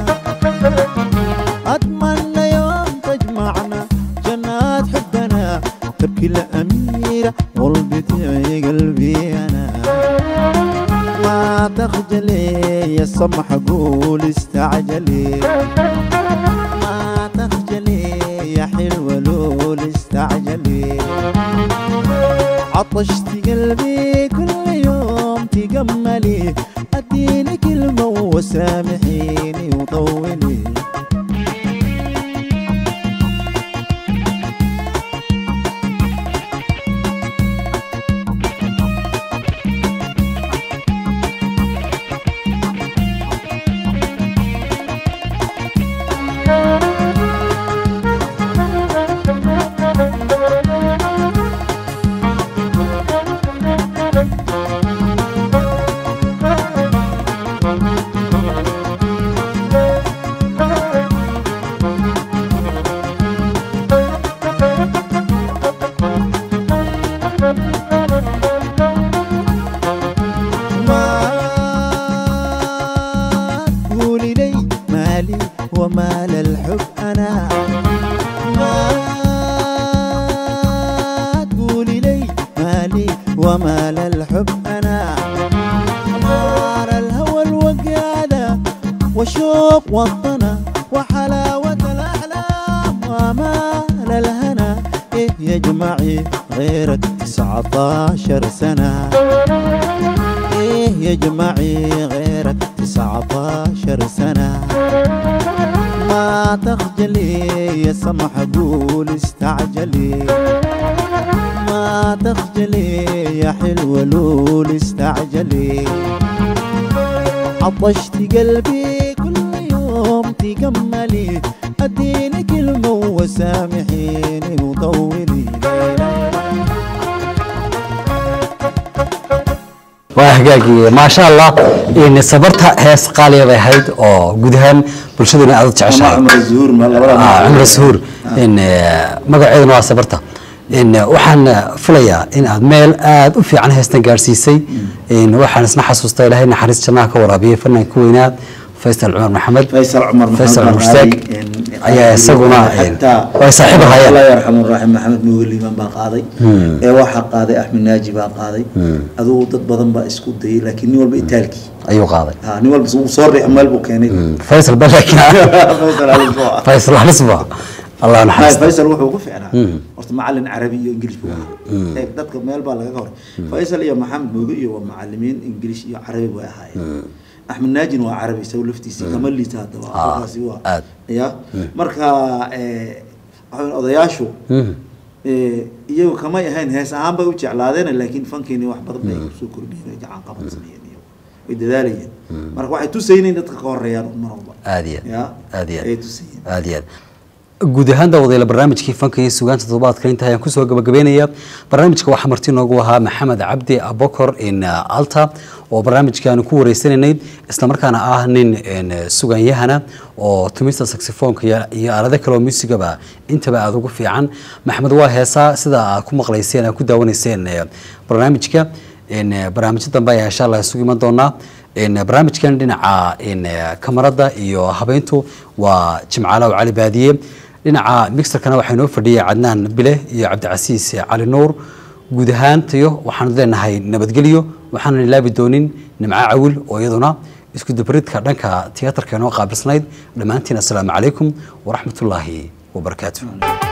أتمنى يوم تجمعنا جنات حبنا تبكي الأميرة والبتعي قلبي أنا ما تخجلي يا سمح قول استعجلي ما تخجلي يا حلوة لول استعجلي عطشتي قلبي كل يوم تجملي اديني كلمة وسامحيني وطولي ما تقولي لي مالي ومال الحب أنا ما تقولي لي مالي ومال الحب أنا نار الهوى الوقادة وشوق وطنا وحلاوة الأحلام ومال الهنا إيه يجمعي غيرك تسعة عشر سنة إيه يجمعي غيرك تسعة عشر سنة ما تخجلي يا سمح قول استعجلي ما تخجلي يا حلوة لول استعجلي عطشتي قلبي كل يوم تجملي اديني كلمة وسامحيني وطولي
waa hagaagii maasha allah in sabarta hees qaaliya bay ahayd oo guud ahaan bulshaduna aad u jeceshahay
cumar zuhur ma labada
Ah, cumar suhuur in eh, magaceeduna waa sabarta in eh, waxaan eh, filayaa in aad meel aad u fiican heestan gaarsiisay in waxaan isna xasuustaa ilaahay naxariis jannaha ka waraabiyey fanaanka weynaad faysal cumar maxamed
faysal cumar
faysal
maxamed
mushtaaq ayaa isaguna way saaxiib
allah
ahayeen
yarxamu raxim maxamed muugeliiman baa qaaday ee waxaa qaaday axmed naaji baa qaaday adugu dad badan baa isku dayay laakiin nin walba itaalkii
ayuu qaaday
ha nin walba uu soo riix meel buu keenay
faysal ba laakiin
faysal halis buu ah.
faysal halisba allah
Hay,
naxariista
faysal wuxuu ku ficnaa horta macalin carabi iyo ingilish buu ahaa Ee, dadka meel baa laga hor faysal iyo maxamed mooge iyo waa macalimiin ingilish iyo carabi bay ahaayeen axmed naajin waa carabi isagu laftiisa kama liita hadda waa
Ah,
qofkaasi waa
aad.
ya marka ee, waxa weyn odayaashu ee, iyagu kamay ahayn hees ahaan bay u jeclaadeen laakiin fankeeni wax badan bay kusoo kordhiyeen gacan qaban sameeyeen iyo way dadaalayeen marka waxay tusayeen in dadka ka horeeyaan mar walba
aad iyo
ya
aad iyo
ayay tusayeen
aad iyo aad guud ahaan daawadayaal barnaamijkii fanka iyo sugaanta toddobaadka inta ayaan kusoo gabagabeynaya barnaamijka waxaa marti noogu ahaa maxamed cabdi abokor in alta oo barnaamijkaanu ku wareysanaynay islamarkaana ah nin een, suganyahana oo tumista saxofoonka iyo- iyo aalado kale oo muusigaba intaba aada ugu fiican maxamed waa heesaa sida aad ku maqlayseen aad ku daawanayseen eh, barnaamijka een, eh, barnaamijyo dambe ayaa insha allah isugu iman doonaa een, barnaamijkan dhinaca een, eh, kamarada iyo habeyntu waa jimcaalow cali baadiye dhinaca mixerkana waxaa inoo fadhiyay cadnaan bile iyo cabdicasiis cali nuur guud ahaantayo waxaanu leenahay nabadgelyo waxaanan ilaabi doonin nimco cawil oo iyaduna isku dabridka dhanka tiyaatarka inoo qaabilsanayd dhammaantiin assalaamu calaykum waraxmatullaahi wabarakaatu